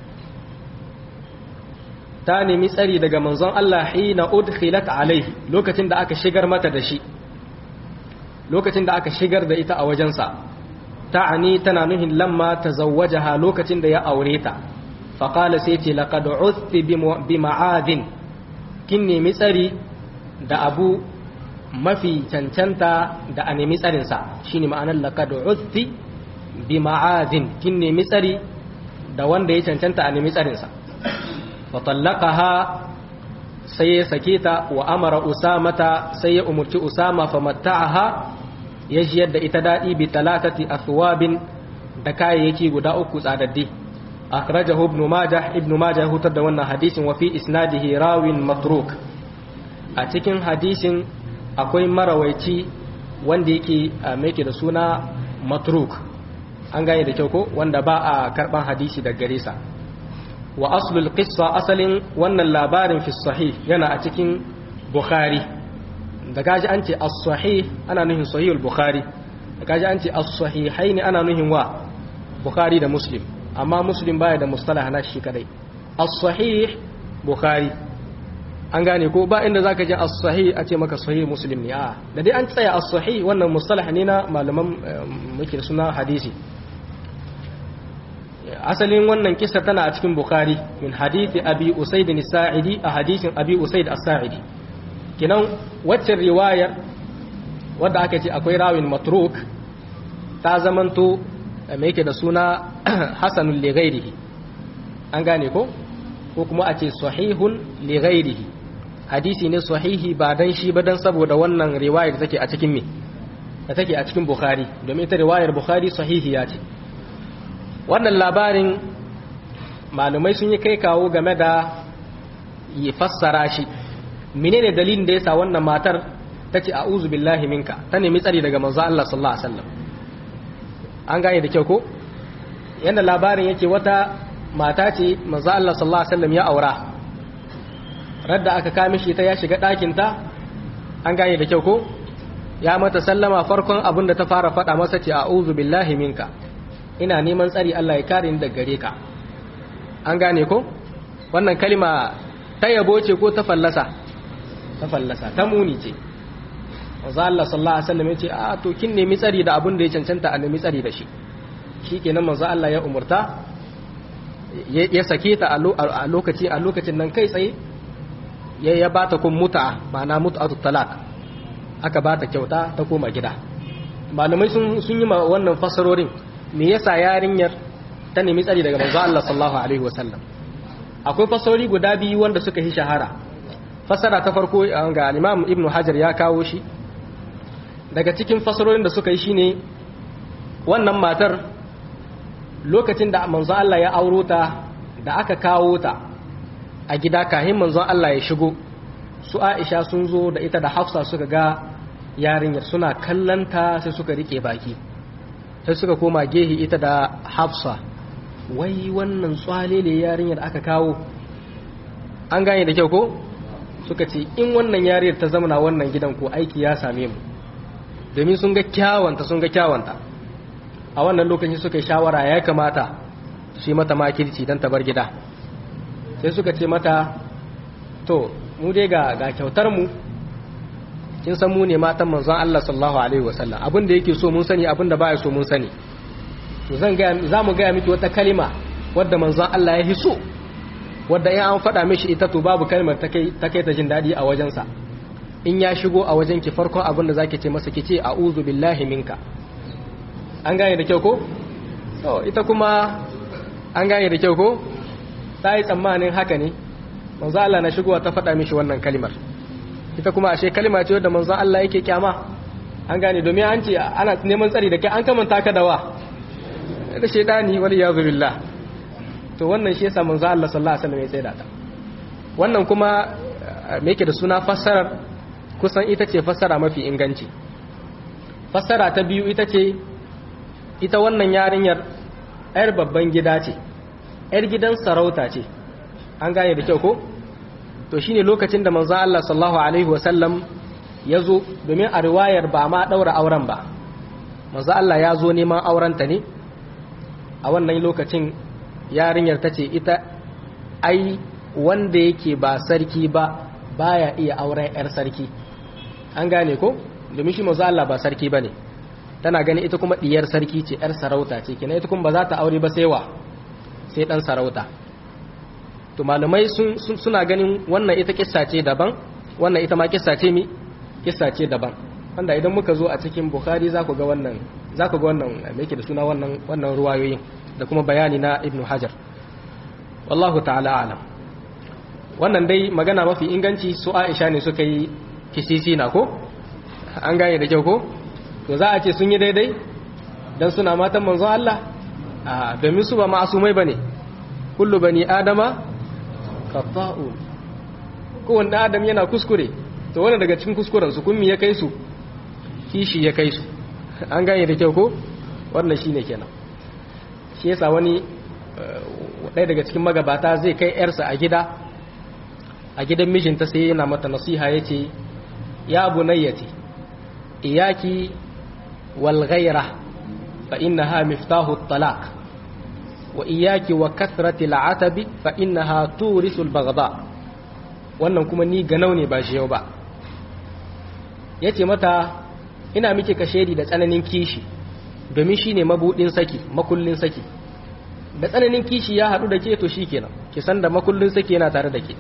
ta nemi tsari daga manzon Allah hina udkhilat alaihi lokacin da aka shigar mata da shi lokacin da aka shigar da ita a wajensa ta'ani tana nuhin lamma tazawwajaha lokacin da ya aure ta faqala sai ce laqad uthti bi ma'adin kin nemi tsari da abu mafi cancanta da a nemi tsarin sa shine ma'anar laqad uthti bi ma'adin kin nemi tsari da wanda ya cancanta a nemi tsarin sa fatallaqaha sai ya sake ta wa amara usamata sai ya umurci usama famatta'aha ya jiyar da ita daɗi bi talatati athwabin da kayayyaki guda uku tsadaddi akhrajahu ibn majah ibn majah hutar da wannan hadisin wa fi isnadihi rawin matruk a cikin hadisin akwai marawaici wanda yake mai da suna matruk an gane da kyau ko wanda ba a karban hadisi daga gare sa wa aslul qissa asalin wannan labarin fi sahih yana a cikin bukhari da gaji an ce as-sahih ana nuhin sahihul bukhari da gaji an ce as-sahihain ana nuhin wa bukhari da muslim amma muslim baya da mustalah na shi kadai as-sahih bukhari an gane ko ba inda zaka ji as-sahih a ce maka sahih muslim ne a da dai an tsaya as-sahih wannan mustalah ne na malaman muke suna hadisi asalin wannan kisa tana a cikin bukhari min hadithi abi usaid as-sa'idi a hadisin abi usaid as-sa'idi kinan waccan riwayar wadda aka ce akwai rawin matruk ta zamanto mai yake da suna hasanun lighairihi an gane ko ko kuma a ce sahihun lighairihi hadisi ne sahihi ba dan shi ba dan saboda wannan riwayar da take a cikin me da take a cikin bukhari domin ita riwayar bukhari sahihiya ce wannan labarin malumai sun yi kai kawo game da yi fassara shi menene dalilin da yasa wannan matar ta ce a'udhu billahi minka ta nemi tsari daga manzo Allah sallallahu alaihi wasallam an gane da kyau ko yanda labarin yake wata mata ce manzo Allah sallallahu alaihi wasallam ya aura radda aka kame shi ta ya shiga ɗakin ta an gane da kyau ko ya mata sallama farkon abin da ta fara faɗa masa ce a'udhu billahi minka ina neman tsari Allah ya kare ni daga gare ka an gane ko wannan kalma ta yabo ce ko ta fallasa ta fallasa ta muni ce wanzu Allah sallallahu Alaihi wasallam ya ce a to kin nemi tsari da abin da ya cancanta a nemi tsari da shi shi kenan manzo Allah ya umurta ya sake ta a lokaci a lokacin nan kai tsaye ya ya bata kun muta ma'ana mut'atu talaq aka bata kyauta ta koma gida malamai sun sun yi wannan fasarorin me yasa yarinyar ta nemi tsari daga manzo Allah sallallahu alaihi wasallam akwai fasarori guda biyu wanda suka yi shahara fasara ta farko ga Imam Ibn Hajar ya kawo shi daga cikin fasarorin da suka yi shine wannan matar lokacin da manzon Allah ya auro ta da aka kawo ta a gida kahin manzon Allah ya shigo su Aisha sun zo da ita da Hafsa suka ga yarinyar suna kallanta sai suka rike baki sai suka koma gehi ita da Hafsa wai wannan tsalele yarinyar aka kawo an gane da kyau ko suka ce in wannan yariyar ta zamana wannan gidan ko aiki ya same mu domin sun ga kyawanta sun ga kyawanta a wannan lokacin suka yi shawara ya kamata su yi mata makirci don ta bar gida sai suka ce mata to mu dai ga ga kyautar mu kin san mu ne matan manzon Allah sallallahu alaihi wasallam abin da yake so mun sani abin da baya so mun sani to zan ga za mu ga miki wata kalima wadda manzon Allah ya hiso wadda in an faɗa mishi ita to babu kalmar ta kai ta kai ta jin daɗi a wajensa in ya shigo a wajen ki farkon abin da zaki ce masa ki ce a'udhu billahi minka an gane da kyau ko to ita kuma an gane da kyau ko ta yi tsammanin haka ne manzo Allah na shigowa ta faɗa mishi wannan kalimar ita kuma ashe kalima ce wadda manzo Allah yake kyama an gane domin an ce ana neman tsari da kai an kamanta ka da wa da shedani wal yazu billah to wannan shi yasa manzo Allah sallallahu alaihi wasallam ya tsaya ta wannan kuma me yake da suna fassarar kusan ita ce fassara mafi inganci fassara ta biyu ita ce ita wannan yarinyar yar babban gida ce yar gidan sarauta ce an gane da kyau ko to shine lokacin da manzo Allah sallallahu alaihi wasallam ya zo domin a riwayar ba ma daura auren ba manzo Allah ya zo neman aurenta ne a wannan lokacin yarinyar ta ce ita ai wanda yake ba sarki ba baya iya auren yar sarki an gane ko domin shi manzo Allah ba sarki bane tana gani ita kuma diyar sarki ce yar sarauta ce kina ita kuma ba za ta aure ba sai wa sai dan sarauta to malamai sun suna ganin wannan ita kissa ce daban wannan ita ma kissa ce mi kissa ce daban wanda idan muka zo a cikin bukhari za ku ga wannan za ku ga wannan me yake da suna wannan wannan ruwayoyin da kuma bayani na ibnu hajar wallahu ta'ala alam wannan dai magana mafi inganci su aisha ne suka yi kisisi na ko an gane da kyau ko to za a ce sun yi daidai dan suna matan manzon Allah a domin su ba ma'asumai bane kullu bani adama khata'u kowanne adam yana kuskure to wannan daga cikin kuskuren su kummi ya kai su kishi ya kai su an gane da kyau ko wannan shine kenan shi yasa wani ɗaya daga cikin magabata zai kai yarsa a gida a gidan mijinta sai yana mata nasiha yace ya bunayyati iyaki wal ghaira fa innaha miftahu at-talaq wa iyaki wa kathrati al-atabi fa innaha turisu al-baghda wannan kuma ni ganau ne ba shi yau ba yace mata ina miki kashedi da tsananin kishi domin shine mabudin saki makullin saki da tsananin kishi ya hadu da ke to shikenan ki san da makullin saki yana tare da ke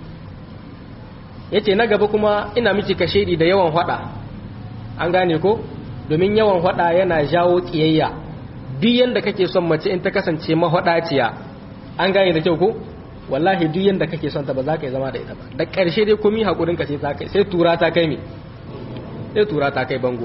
yace na gaba kuma ina miki kashedi da yawan hada an gane ko domin yawan hada yana jawo kiyayya duk yanda kake son mace in ta kasance mahwadaciya an gane da kyau ko wallahi duk yanda kake son ta ba za ka yi zama da ita ba da ƙarshe dai komi hakurin ka sai ta kai sai tura ta kai me sai tura ta kai bango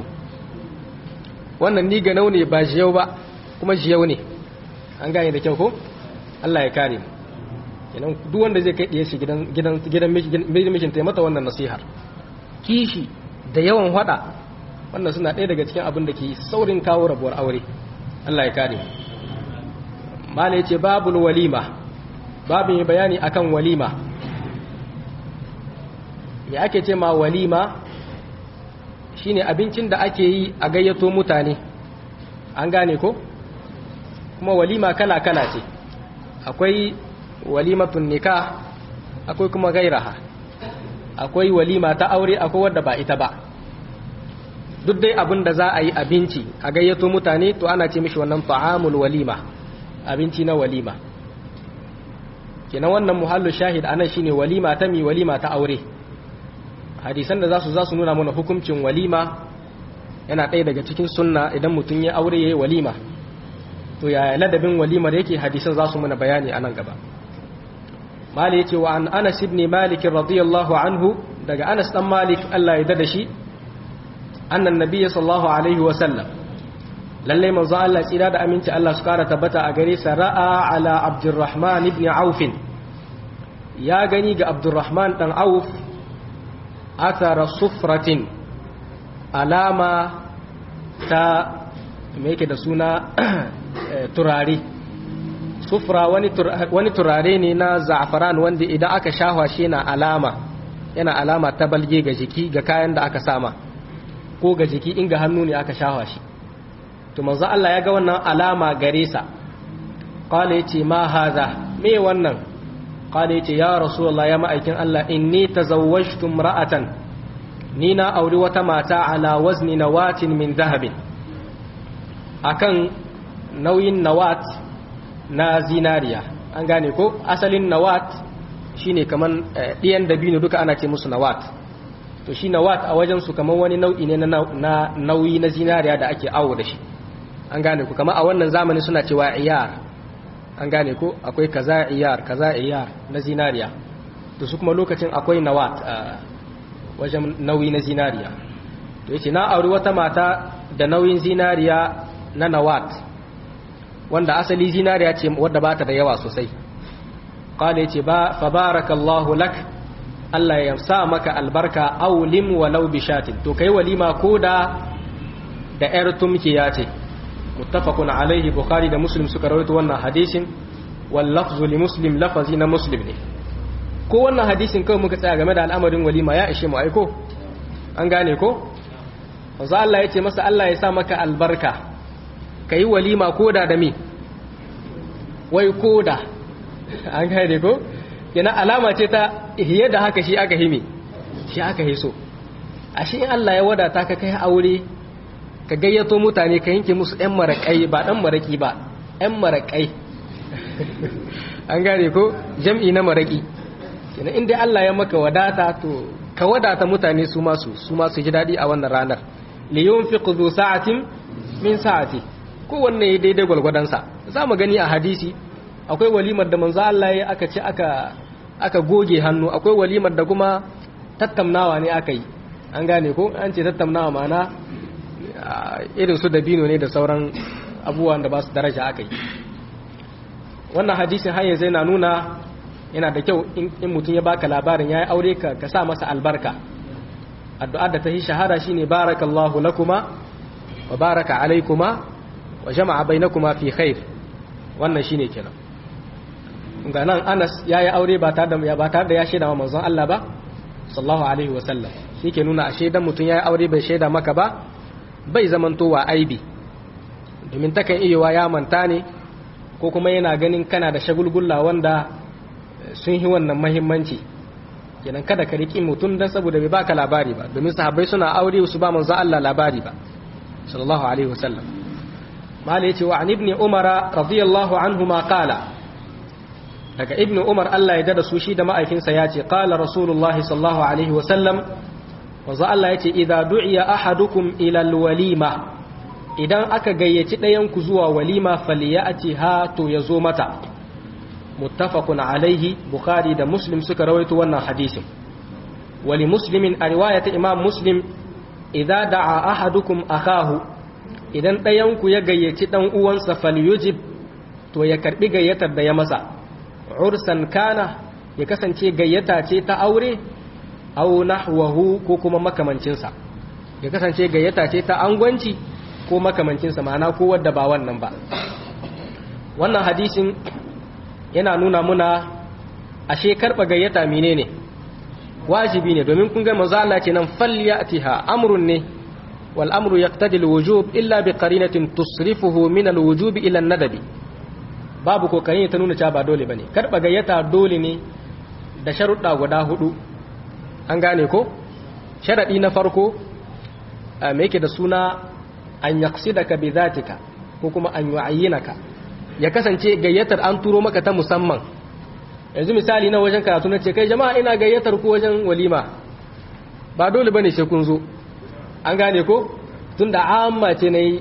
wannan ni ganau ne ba jiyau ba kuma jiyau ne an gane da kyau ko Allah ya kare mu kenan duk wanda zai kai shi gidan gidan gidan mijin ta mata wannan nasihar kishi da yawan hada wannan suna ɗaya daga cikin abin da ke saurin kawo rabuwar aure Allah ya kare mu mala yace babul walima babu mai bayani akan walima me ake ce ma walima shine abincin da ake yi a gayyato mutane an gane ko kuma walima kala-kala ce akwai walimatun nikah akwai kuma gairaha akwai walima ta aure akwai wadda ba ita ba duk dai abin da za a yi abinci a gayyato mutane to ana ce mishi wannan ta'amul walima abinci na walima kenan wannan muhallu shahid anan shine walima ta mi walima ta aure hadisan da zasu zasu nuna mana hukuncin walima yana ɗaya daga cikin sunna idan mutum ya aure yayi walima to yaya ladabin walimar yake hadisan zasu mana bayani anan gaba mali yace wa an Anas ibn Malik radiyallahu anhu daga Anas dan Malik Allah ya dada shi annan nabiy sallallahu alaihi wa sallam lalle manzo Allah tsira da aminci Allah su kara tabbata a gare sa ra'a ala Abdurrahman ibn Auf ya gani ga Abdurrahman dan Auf athara sufratin alama ta me yake da suna turare sufra wani turare ne na za'afaran wanda idan aka shahwa shi yana alama yana alama ta balge ga jiki ga kayan da aka sama ko ga jiki in ga hannu ne aka shahwa shi to manzo Allah ya ga wannan alama gare sa qala yace ma hadha me wannan qala yace ya rasulullah ya ma'aikin Allah inni tazawwajtu imra'atan ni na auri wata mata ala wazni nawatin min dhahabin akan nauyin nawat na zinariya an gane ko asalin nawat shine kaman ɗiyan dabino duka ana ce musu nawat to shi nawat a wajen su kaman wani nau'i ne na nauyi na zinariya da ake awo da shi an gane ku kama a wannan zamani suna cewa iyar an gane ko akwai kaza iyar kaza iyar na zinariya to su kuma lokacin akwai nawat a wajen nauyi na zinariya to yace na auri wata mata da nauyin zinariya na nawat wanda asali zinariya ce wadda bata da yawa sosai qala yace ba fa barakallahu lak Allah ya sa maka albarka aulim walau bishatin to kai walima koda da yar tumkiya ce muttafaqun alaihi bukhari da muslim suka rawaito wannan hadisin wal lafzu li muslim lafazi na muslim ne ko wannan hadisin kawai muka tsaya game da al'amarin walima ya ishe mu aiko an gane ko manzo Allah ya ce masa Allah ya sa maka albarka kai walima koda da me wai koda an gane ko yana alama ce ta hiye da haka shi aka himi shi aka hiso ashe in Allah ya wadata ka kai aure ka gayyato mutane ka yanke musu ɗan maraƙai ba ɗan maraƙi ba ɗan maraƙai an gane ko jam'i na maraƙi kenan inda Allah ya maka wadata to ka wadata mutane su masu su masu ji daɗi a wannan ranar li yunfiqu dhu sa'atin min sa'ati kowanne ya daidai gwalgwadonsa za mu gani a hadisi akwai walimar da manzo Allah ya aka ce aka aka goge hannu akwai walimar da kuma tattaunawa ne aka yi an gane ko an ce tattaunawa ma'ana irin su dabino ne da sauran abubuwan da ba su daraja aka yi wannan hadisin har yanzu yana nuna yana da kyau in mutum ya baka labarin ya yi aure ka ka sa masa albarka addu'ar da ta yi shahara shine barakallahu lakuma wa baraka alaikuma wa jama'a bainakuma fi khair wannan shine kenan ga nan Anas ya yi aure ba tare da ba tare da ya shaida wa manzon Allah ba sallallahu alaihi wa sallam shi ke nuna a shaidan mutum ya yi aure bai shaida maka ba bai zamantowa aibi domin takan iya ya manta ne ko kuma yana ganin kana da shagulgulla wanda sun yi wannan mahimmanci kenan kada ka riƙi mutum don saboda bai baka labari ba domin sahabbai suna aure su ba manzo Allah labari ba sallallahu alaihi wasallam mala yace wa an ibni umara radiyallahu anhuma qala daga ibnu umar Allah ya dada su shi da ma'aikinsa ya ce qala rasulullahi sallallahu alaihi wasallam wanzu Allah ya ce idza du'iya ahadukum ila alwalima idan aka gayyaci ɗayan ku zuwa walima falyati ha to yazo mata muttafaqun alaihi bukhari da muslim suka rawaito wannan hadisin wali muslimin a riwayat imam muslim idza da'a ahadukum akahu idan ɗayan ku ya gayyaci dan uwansa falyujib to ya karbi gayyatar da ya masa ursan kana ya kasance gayyata ce ta aure aw nahwahu ko kuma makamancinsa ya kasance gayyata ce ta angwanci ko makamancinsa ma'ana ko wadda ba wannan ba wannan hadisin yana nuna muna ashe karba gayyata menene wajibi ne domin kun ga manzo Allah ce nan falyatiha amrun ne wal amru yaqtadi al wujub illa bi qarinatin tusrifuhu min al wujub ila an nadabi babu kokarin ta nuna cewa ba dole bane karba gayyata dole ne da sharuɗa guda hudu an gane ko sharaɗi na farko me yake da suna an yaqsidaka bi zatika ko kuma an yu'ayyinaka ya kasance gayyatar an turo maka ta musamman yanzu misali na wajen karatu na ce kai jama'a ina gayyatar ku wajen walima ba dole bane sai kun zo an gane ko tunda amma ce nayi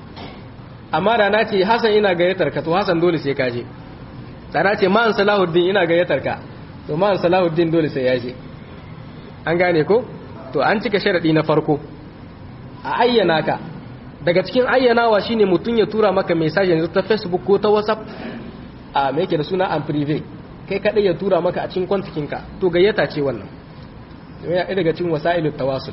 amma da na ce Hassan ina gayyatar ka to Hassan dole sai ka je da na ce ma'an Salahuddin ina gayyatar ka to ma'an Salahuddin dole sai ya je an gane ko to an cika sharadi na farko a ayyana ka daga cikin ayyanawa shine mutum ya tura maka message yanzu ta Facebook ko ta WhatsApp a me yake da suna an prive kai kadai ya tura maka a cikin kwantikin ka to gayyata ce wannan yana daga cikin wasailut tawasul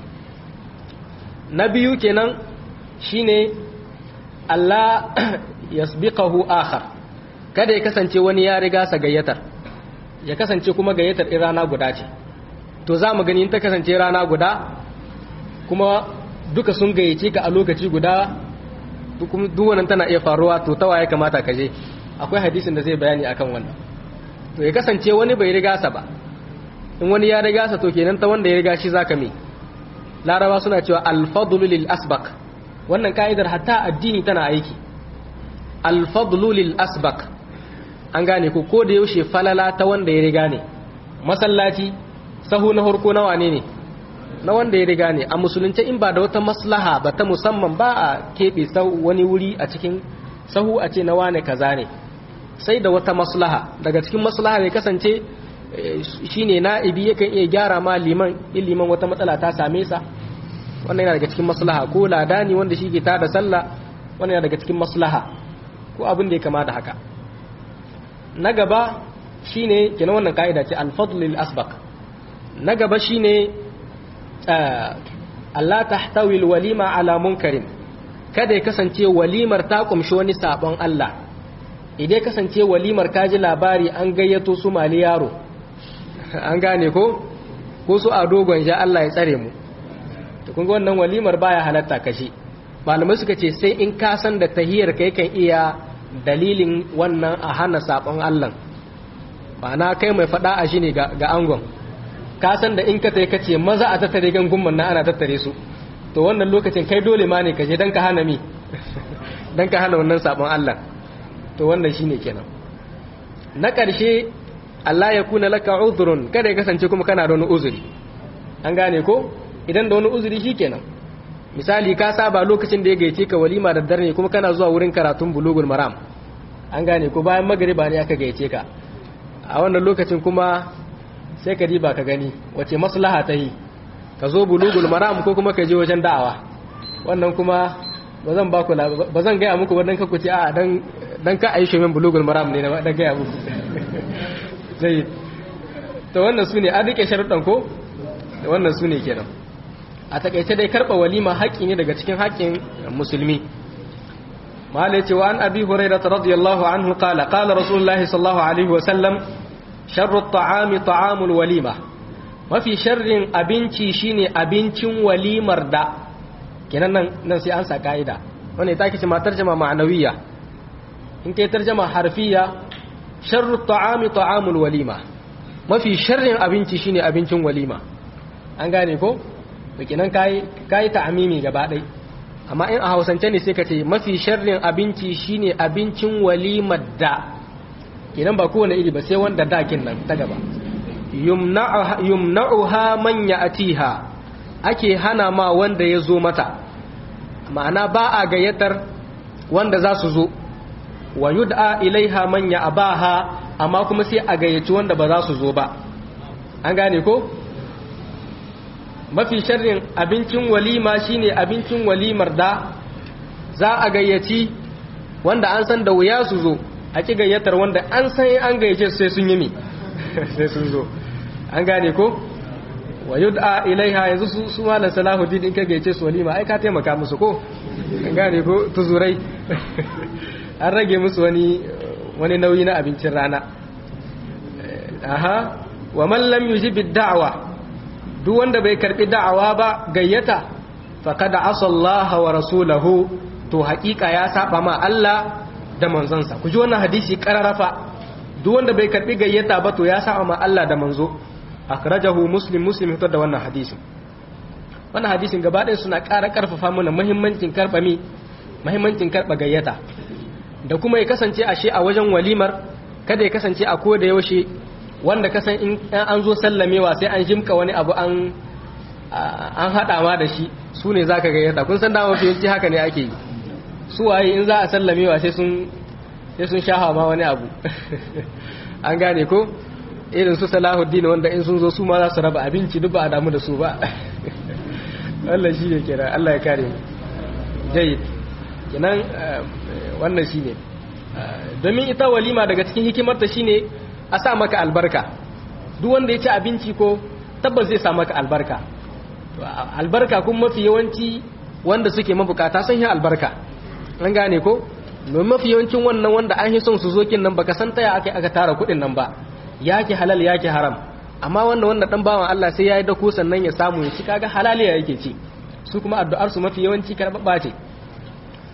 na biyu kenan shine Allah yasbiqahu akhar kada ya kasance wani ya riga sa gayyatar ya kasance kuma gayyatar in rana guda ce to za mu gani in ta kasance rana guda kuma duka sun gayyace ka a lokaci guda duk wannan tana iya faruwa to tawa ya kamata ka je akwai hadisin da zai bayani akan wannan to ya kasance wani bai riga sa ba in wani ya riga sa to kenan ta wanda ya riga shi zaka me laraba suna cewa al-fadlu lil asbaq wannan ka'idar hatta addini tana aiki al-fadlu lil asbaq an gane ko ko da yaushe falala ta wanda ya riga ne masallaci sahu na harko na wane ne na wanda ya riga ne a musulunci in ba da wata maslaha ba ta musamman ba a keɓe wani wuri a cikin sahu a ce na wane kaza ne sai da wata maslaha daga cikin maslaha ne kasance shine na'ibi yakan iya gyara ma liman in liman wata matsala ta same sa wannan yana daga cikin maslaha ko ladani wanda shi ke tada sallah wannan yana daga cikin maslaha ko abin da ya kama da haka na gaba shine kenan wannan ka'ida ce al-fadl lil asbaq na gaba shine Allah tahtawi al-walima ala munkarin kada ya kasance walimar ta kumshi wani sabon Allah idan kasance walimar ka ji labari an gayyato su mali yaro an gane ko ko su a dogon ja Allah ya tsare mu to kun ga wannan walimar baya halatta kashi malamai suka ce sai in ka san da tahiyar kai kan iya dalilin wannan a hana sabon Allah ma'ana kai mai fada a shi ne ga angon ka san da in ka tai kace maza a tattare gangun na ana tattare su to wannan lokacin kai dole ma ne kaje dan ka hana mi dan ka hana wannan sabon Allah to wannan shine kenan na ƙarshe Allah ya kuna laka uzrun kada ya kasance kuma kana da wani uzuri an gane ko idan da wani uzuri shikenan misali ka saba lokacin da ya gaice ka walima da dare kuma kana zuwa wurin karatun bulugul maram an gane ko bayan magariba ne aka gaice ka a wannan lokacin kuma sai ka diba ka gani wace maslaha ta yi ka zo bulugul maram ko kuma ka je wajen da'awa wannan kuma ba zan baku ba zan gaya muku ba dan ka kuce a dan dan ka aishe min bulugul maram ne na dan gaya muku zai to wannan sune an rike sharuɗan ko wannan sune kenan a takaice dai karba walima haƙi ne daga cikin haƙin musulmi mala yace wa an abi hurairah radiyallahu anhu qala qala rasulullahi sallallahu alaihi wa sallam sharru at-ta'ami ta'amul walima mafi sharrin abinci shine abincin walimar da kenan nan nan sai an sa kaida wannan ita kace ma tarjuma ma'anawiya in kai tarjuma harfiya sharru at-ta'ami ta'amul walima mafi sharrin abinci shine abincin walima an gane ko to kenan kai kai ta'amimi gaba dai amma in a hausance ne sai ka ce mafi sharrin abinci shine abincin walimar da kenan ba kowane iri ba sai wanda dakin nan ta gaba yumna'uha man ya'tiha ake hana ma wanda ya zo mata ma'ana ba a gayyatar wanda za su zo wa yud'a ilaiha man ya'baha amma kuma sai a gayyaci wanda ba za su zo ba an gane ko mafi sharrin abincin walima shine abincin walimar da za a gayyaci wanda an san da wuya su zo a ki gayyatar wanda an san an gayyace sai sun yi mi sai sun zo an gane ko wa yud'a ilaiha yanzu su su malam salahuddin in ka gayyace su walima ai ka taimaka musu ko an gane ko tuzurai an rage musu wani wani nauyi na abincin rana aha wa man lam yujib ad-da'wa duk wanda bai karbi da'awa ba gayyata faqad asallaha wa rasulahu to haƙiƙa ya saba ma Allah da manzansa ku ji wannan hadisi kararafa duk wanda bai karbi gayyata ba to ya saba ma Allah da manzo akhrajahu muslim muslim fitar da wannan hadisin wannan hadisin gaba ɗaya suna ƙara ƙarfafa mana muhimmancin karɓa mi muhimmancin karɓa gayyata da kuma ya kasance ashe a wajen walimar kada ya kasance a koda yaushe wanda kasan in an zo sallamewa sai an jimka wani abu an an haɗa ma da shi su ne za ka gayyata kun san dama fiye haka ne ake yi su waye in za a sallamewa sai sun sai sun shaha ma wani abu an gane ko irin su salahuddin wanda in sun zo su ma za su raba abinci duk ba a damu da su ba Allah shi ne kira Allah ya kare mu jayyid kenan wannan shi ne domin ita walima daga cikin hikimarta shi ne a sa maka albarka duk wanda ya ci abinci ko tabbas zai sa maka albarka albarka kun mafi yawanci wanda suke mabukata sun yi albarka an gane ko domin mafi yawancin wannan wanda an yi son su zo kin nan baka san taya aka aka tara kuɗin nan ba yake halal yake haram amma wanda wanda dan bawan Allah sai yayi dako sannan ya samu ya ci kaga halaliya yake ci su kuma addu'ar su mafi yawanci karbabba ce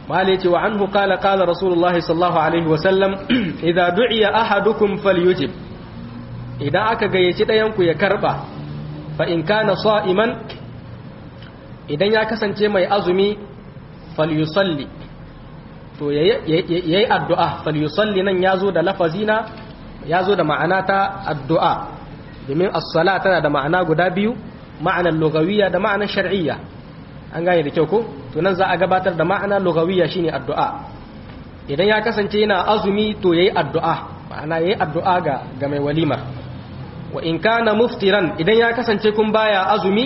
malai ce wa anhu qala qala rasulullahi sallallahu alaihi wa sallam idza du'iya ahadukum falyujib idan aka gayyaci ɗayan ku ya karba fa in kana sa'iman idan ya kasance mai azumi falyusalli to yayi addu'a falyusalli nan yazo da lafazina yazo da ma'ana ta addu'a domin as-sala tana da ma'ana guda biyu ma'anar lugawiyya da ma'anar shar'iyya an gane da kyau ko to nan za a gabatar da ma'ana lugawiyya shine addu'a idan ya kasance yana azumi to yayi addu'a ma'ana yayi addu'a ga ga mai walimar wa in kana muftiran idan ya kasance kun baya azumi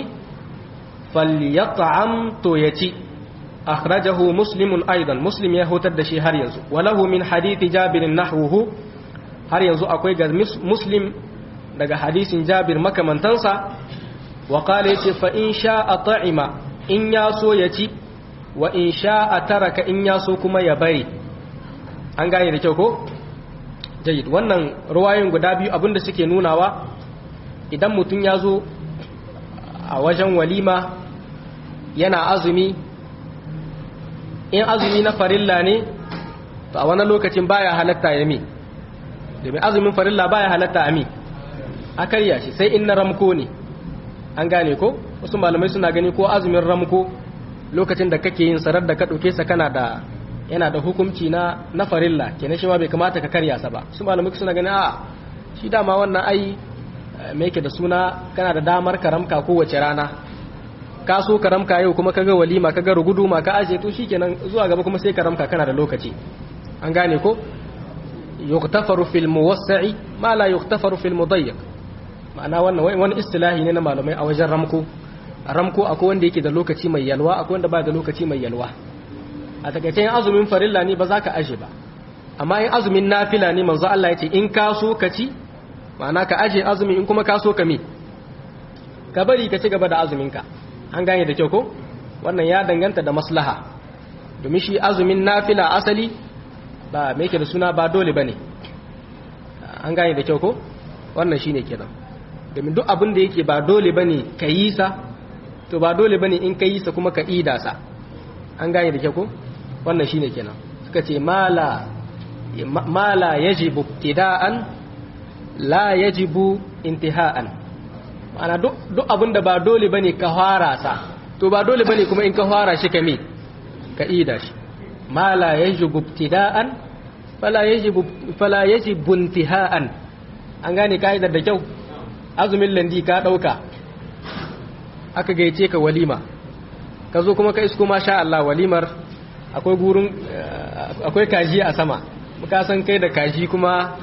falyat'am to yaci akhrajahu muslimun aidan muslim ya hutar da shi har yanzu walahu min hadithi jabir nahwuhu har yanzu akwai ga muslim daga hadisin jabir makamantansa wa qala yace fa in sha'a ta'ima in ya so ya ci wa in sha'a taraka in ya so kuma ya bari an gane da kyau ko jayyid wannan ruwayoyin guda biyu abinda suke nunawa idan mutum ya zo a wajen walima yana azumi in azumi na farilla ne to a wani lokacin baya halatta ya mi domin azumin farilla baya halatta a mi a karya shi sai in na ramko ne an gane ko wasu malamai suna gani ko azumin ramko lokacin da kake yin sarar da ka ɗauke sa kana da yana da hukunci na na farilla kenan shi ma bai kamata ka karya sa ba su malamai suna gani a shi dama wannan ai me yake da suna kana da damar karamka kowace rana ka so karamka yau kuma kaga walima kaga rugudu ma ka aje to shikenan zuwa gaba kuma sai karamka kana da lokaci an gane ko yuktafaru fil muwassi'i ma la yuktafaru fil mudayyiq ma'ana wannan wani istilahi ne na malamai a wajen ramko ramko akwai wanda yake da lokaci mai yalwa akwai wanda ba da lokaci mai yalwa a takaice yin azumin farilla ne ba za ka aje ba amma yin azumin nafila ne manzo Allah ya ce in ka so ka ci ma'ana ka aje azumi in kuma ka so ka mi ka bari ka ci gaba da azuminka an gane da kyau ko wannan ya danganta da maslaha domin shi azumin nafila asali ba me yake da suna ba dole bane an gane da kyau ko wannan shine kenan domin duk abin da yake ba dole bane ka yi sa to ba dole bane in ka yi sa kuma ka ida sa an gane da kyau ko wannan shine kenan suka ce mala mala yajibu ibtida'an la yajibu intiha'an ma'ana duk duk abin da ba dole bane ka fara sa to ba dole bane kuma in ka fara shi ka me ka ida shi mala yajibu ibtida'an fala yajibu fala yajibu intiha'an an gane ka'idar da kyau azumin landi ka ɗauka aka gaice ka walima ka zo kuma ka isko sha Allah walimar akwai gurin akwai kaji a sama muka san kai da kaji kuma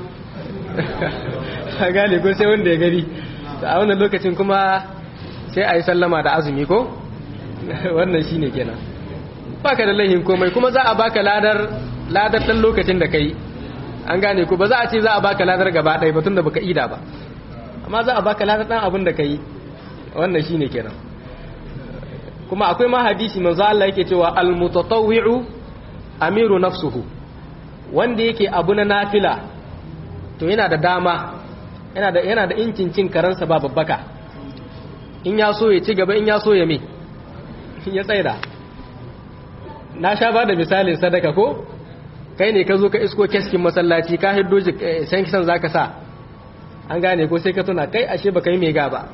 a gane ko sai wanda ya gari a wannan lokacin kuma sai a yi sallama da azumi ko wannan shi ne kenan baka da laihin komai kuma za a baka ladar ladar ɗan lokacin da ka yi an gane ku ba za a ce za a baka ladar gaba ɗaya ba tun da baka ida ba amma za a baka ladar ɗan abin da ka yi wannan shi ne kenan kuma akwai ma hadisi manzo Allah yake cewa almutatawwi'u amiru nafsuhu wanda yake abu na nafila to yana da dama yana da yana da incin cin karansa ba babbaka in ya so ya ci gaba in ya so ya me ya tsaida na sha ba da misalin sadaka ko kai ne ka zo ka isko keskin masallaci ka hiddo san kisan zaka sa an gane ko sai ka tuna kai ashe baka yi mega ba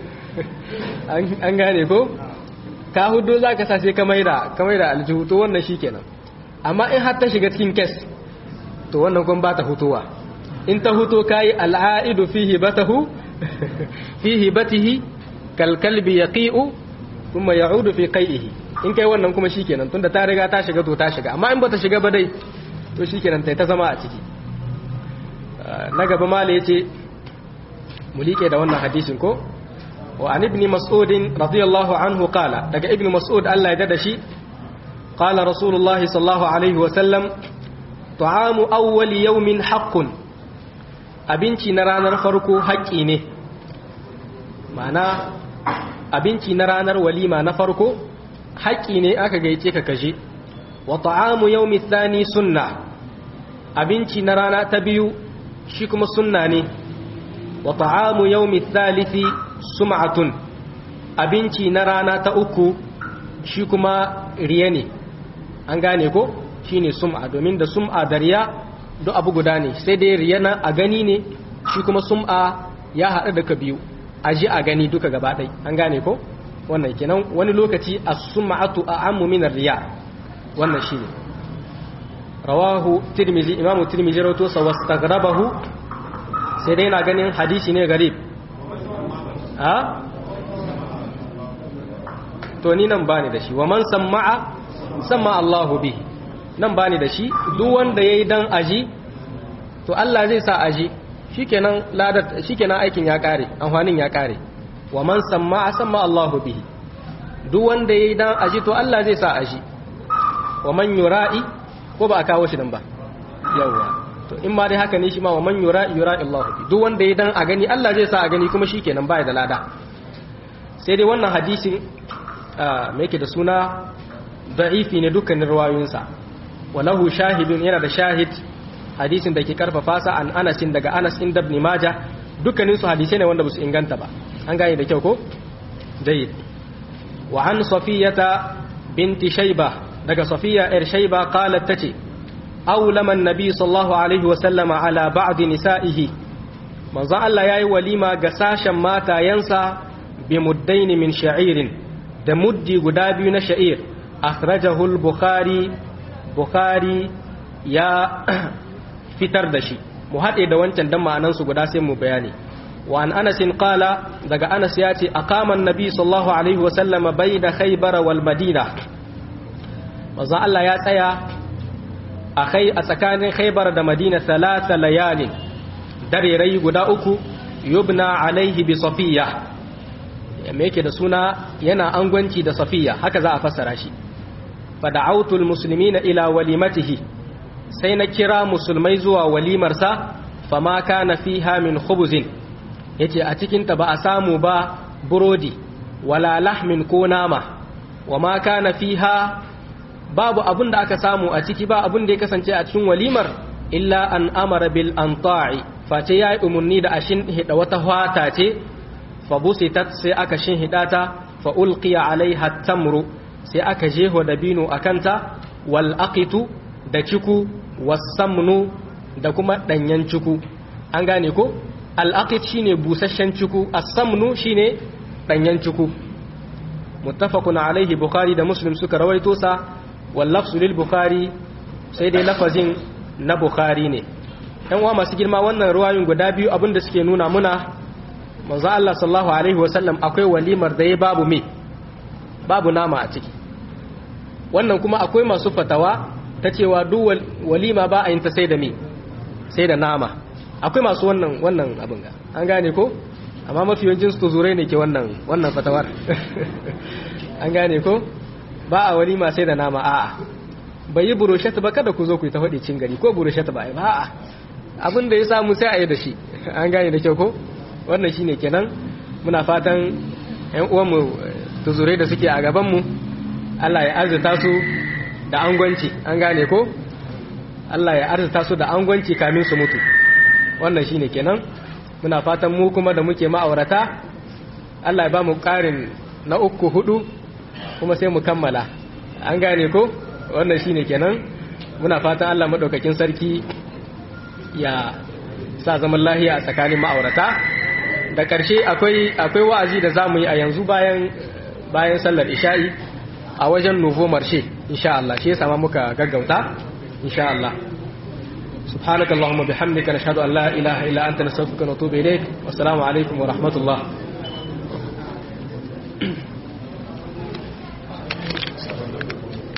an gane ko ka huddo zaka sa sai ka maida ka maida aljihu to wannan shikenan amma in har ta shiga cikin kes to wannan kun ba ta hutuwa in ta huto kai al'aidu fihi batahu fihi batihi kal kalbi yaqi'u thumma ya'udu fi qai'ihi in kai wannan kuma shikenan tunda ta riga ta shiga to ta shiga amma in bata shiga ba dai to shikenan tai ta zama a ciki na gaba mala yace mu liƙe da wannan hadisin ko wa an ibn mas'ud radiyallahu anhu qala daga ibn mas'ud Allah ya dada shi qala rasulullahi sallallahu alaihi wa sallam ta'amu awwal yawmin haqqun abinci na ranar farko haƙƙi ne ma'ana abinci na ranar walima na farko haƙƙi ne aka gaice ka kaje wa ta'amu yawmi thani sunna abinci na rana ta biyu shi kuma sunna ne wa ta'amu yawmi thalithi sum'atun abinci na rana ta uku shi kuma riya ne an gane ko shine sum'a domin da sum'a da riya duk abu guda ne sai dai riya na a gani ne shi kuma sum'a ya haɗu da ka biyu a ji a gani duka gaba ɗai an gane ko wannan kenan wani lokaci as-sum'atu a'ammu min riya wannan shine rawahu tirmizi imamu tirmizi rawato sa wastaghrabahu sai dai na ganin hadisi ne garib ha to ni nan bani da shi wa man samma'a samma Allahu bihi nan bani da shi duk wanda yayi dan aji to Allah zai sa aji shikenan ladar shikenan aikin ya kare amfanin ya kare wa man samma'a samma Allahu bihi duk wanda yayi dan aji to Allah zai sa aji wa man yura'i ko ba a kawo shi nan ba yawa to in ma dai haka ne shi ma wa man yura'i yura'i Allahu bihi duk wanda yayi dan a gani Allah zai sa a gani kuma shikenan baya da lada sai dai wannan hadisin me yake da suna da'ifi ne dukkanin ruwayoyinsa walahu shahidun yana da shahid hadisin da ke karfafa sa an anasin daga anas inda ibn majah dukkanin su hadisai ne wanda ba su inganta ba an gane da kyau ko jayyid wa an safiyata binti shayba daga safiya yar shayba qalat tace awlama an-nabi sallallahu alaihi wa sallama ala ba'd nisa'ihi manzo Allah yayi walima ga sashen matayansa bi muddaini min sha'irin da muddi guda biyu na sha'ir akhrajahu al-bukhari bukhari ya fitar da shi mu haɗe da wancan dan ma'anan su guda sai mu bayani wa an anas qala daga anas ya ce aqama an-nabi sallallahu alaihi wa sallam bayna khaybar wal madina manzo Allah ya tsaya a kai a tsakanin khaybar da madina thalatha layalin dare rai guda uku yubna alaihi bi safiya me yake da suna yana angwanci da safiya haka za a fassara shi fada'autul muslimina ila walimatihi sai na kira musulmai zuwa walimarsa fama kana fiha min khubuzin yace a cikin ta ba a samu ba burodi wala lahmin ko nama wama kana fiha babu abun da aka samu a ciki ba abun da ya kasance a cikin walimar illa an amara bil anta'i face yayi umarni da ashin hida wata hwata ce fabusitat sai aka shinhida ta fa ulqiya alaiha tamru sai aka jeho dabino akanta wal aqitu da ciku wasamnu da kuma danyen ciku an gane ko al aqit shine busasshen ciku as-samnu shine danyen ciku muttafaqun alaihi bukhari da muslim suka rawaito sa wal lafzu lil bukhari sai dai lafazin na bukhari ne yan uwa masu girma wannan ruwayoyin guda biyu abinda suke nuna muna manzo Allah sallallahu alaihi wasallam akwai walimar da ya babu me babu nama a ciki wannan kuma akwai masu fatawa ta cewa duk walima ba a yin ta sai da me sai da nama akwai masu wannan wannan abin ga an gane ko amma mafi yawancin su zurai ne ke wannan wannan fatawar an gane ko ba a walima sai da nama a'a bai yi buroshet ba kada ku zo ku yi ta faɗi cin gari ko buroshet ba ba a'a abin da ya samu sai a yi da shi an gane da kyau ko wannan shine kenan muna fatan ƴan uwanmu tuzurai da suke a gabanmu Allah ya arzuta su da angwanci an gane ko Allah ya arzuta su da angwanci kamin su mutu wannan shine kenan muna fatan mu kuma da muke ma'aurata Allah ya ba mu ƙarin na uku hudu kuma sai mu kammala an gane ko wannan shine kenan muna fatan Allah madaukakin sarki ya sa zaman lahiya a tsakanin ma'aurata da ƙarshe akwai akwai wa'azi da zamu yi a yanzu bayan bayan sallar isha'i a wajen nuvo marshe insha Allah shi yasa ma muka gaggauta insha Allah سبحانك اللهم بحمدك نشهد أن لا إله إلا أنت نستغفرك ونتوب إليك والسلام عليكم ورحمة الله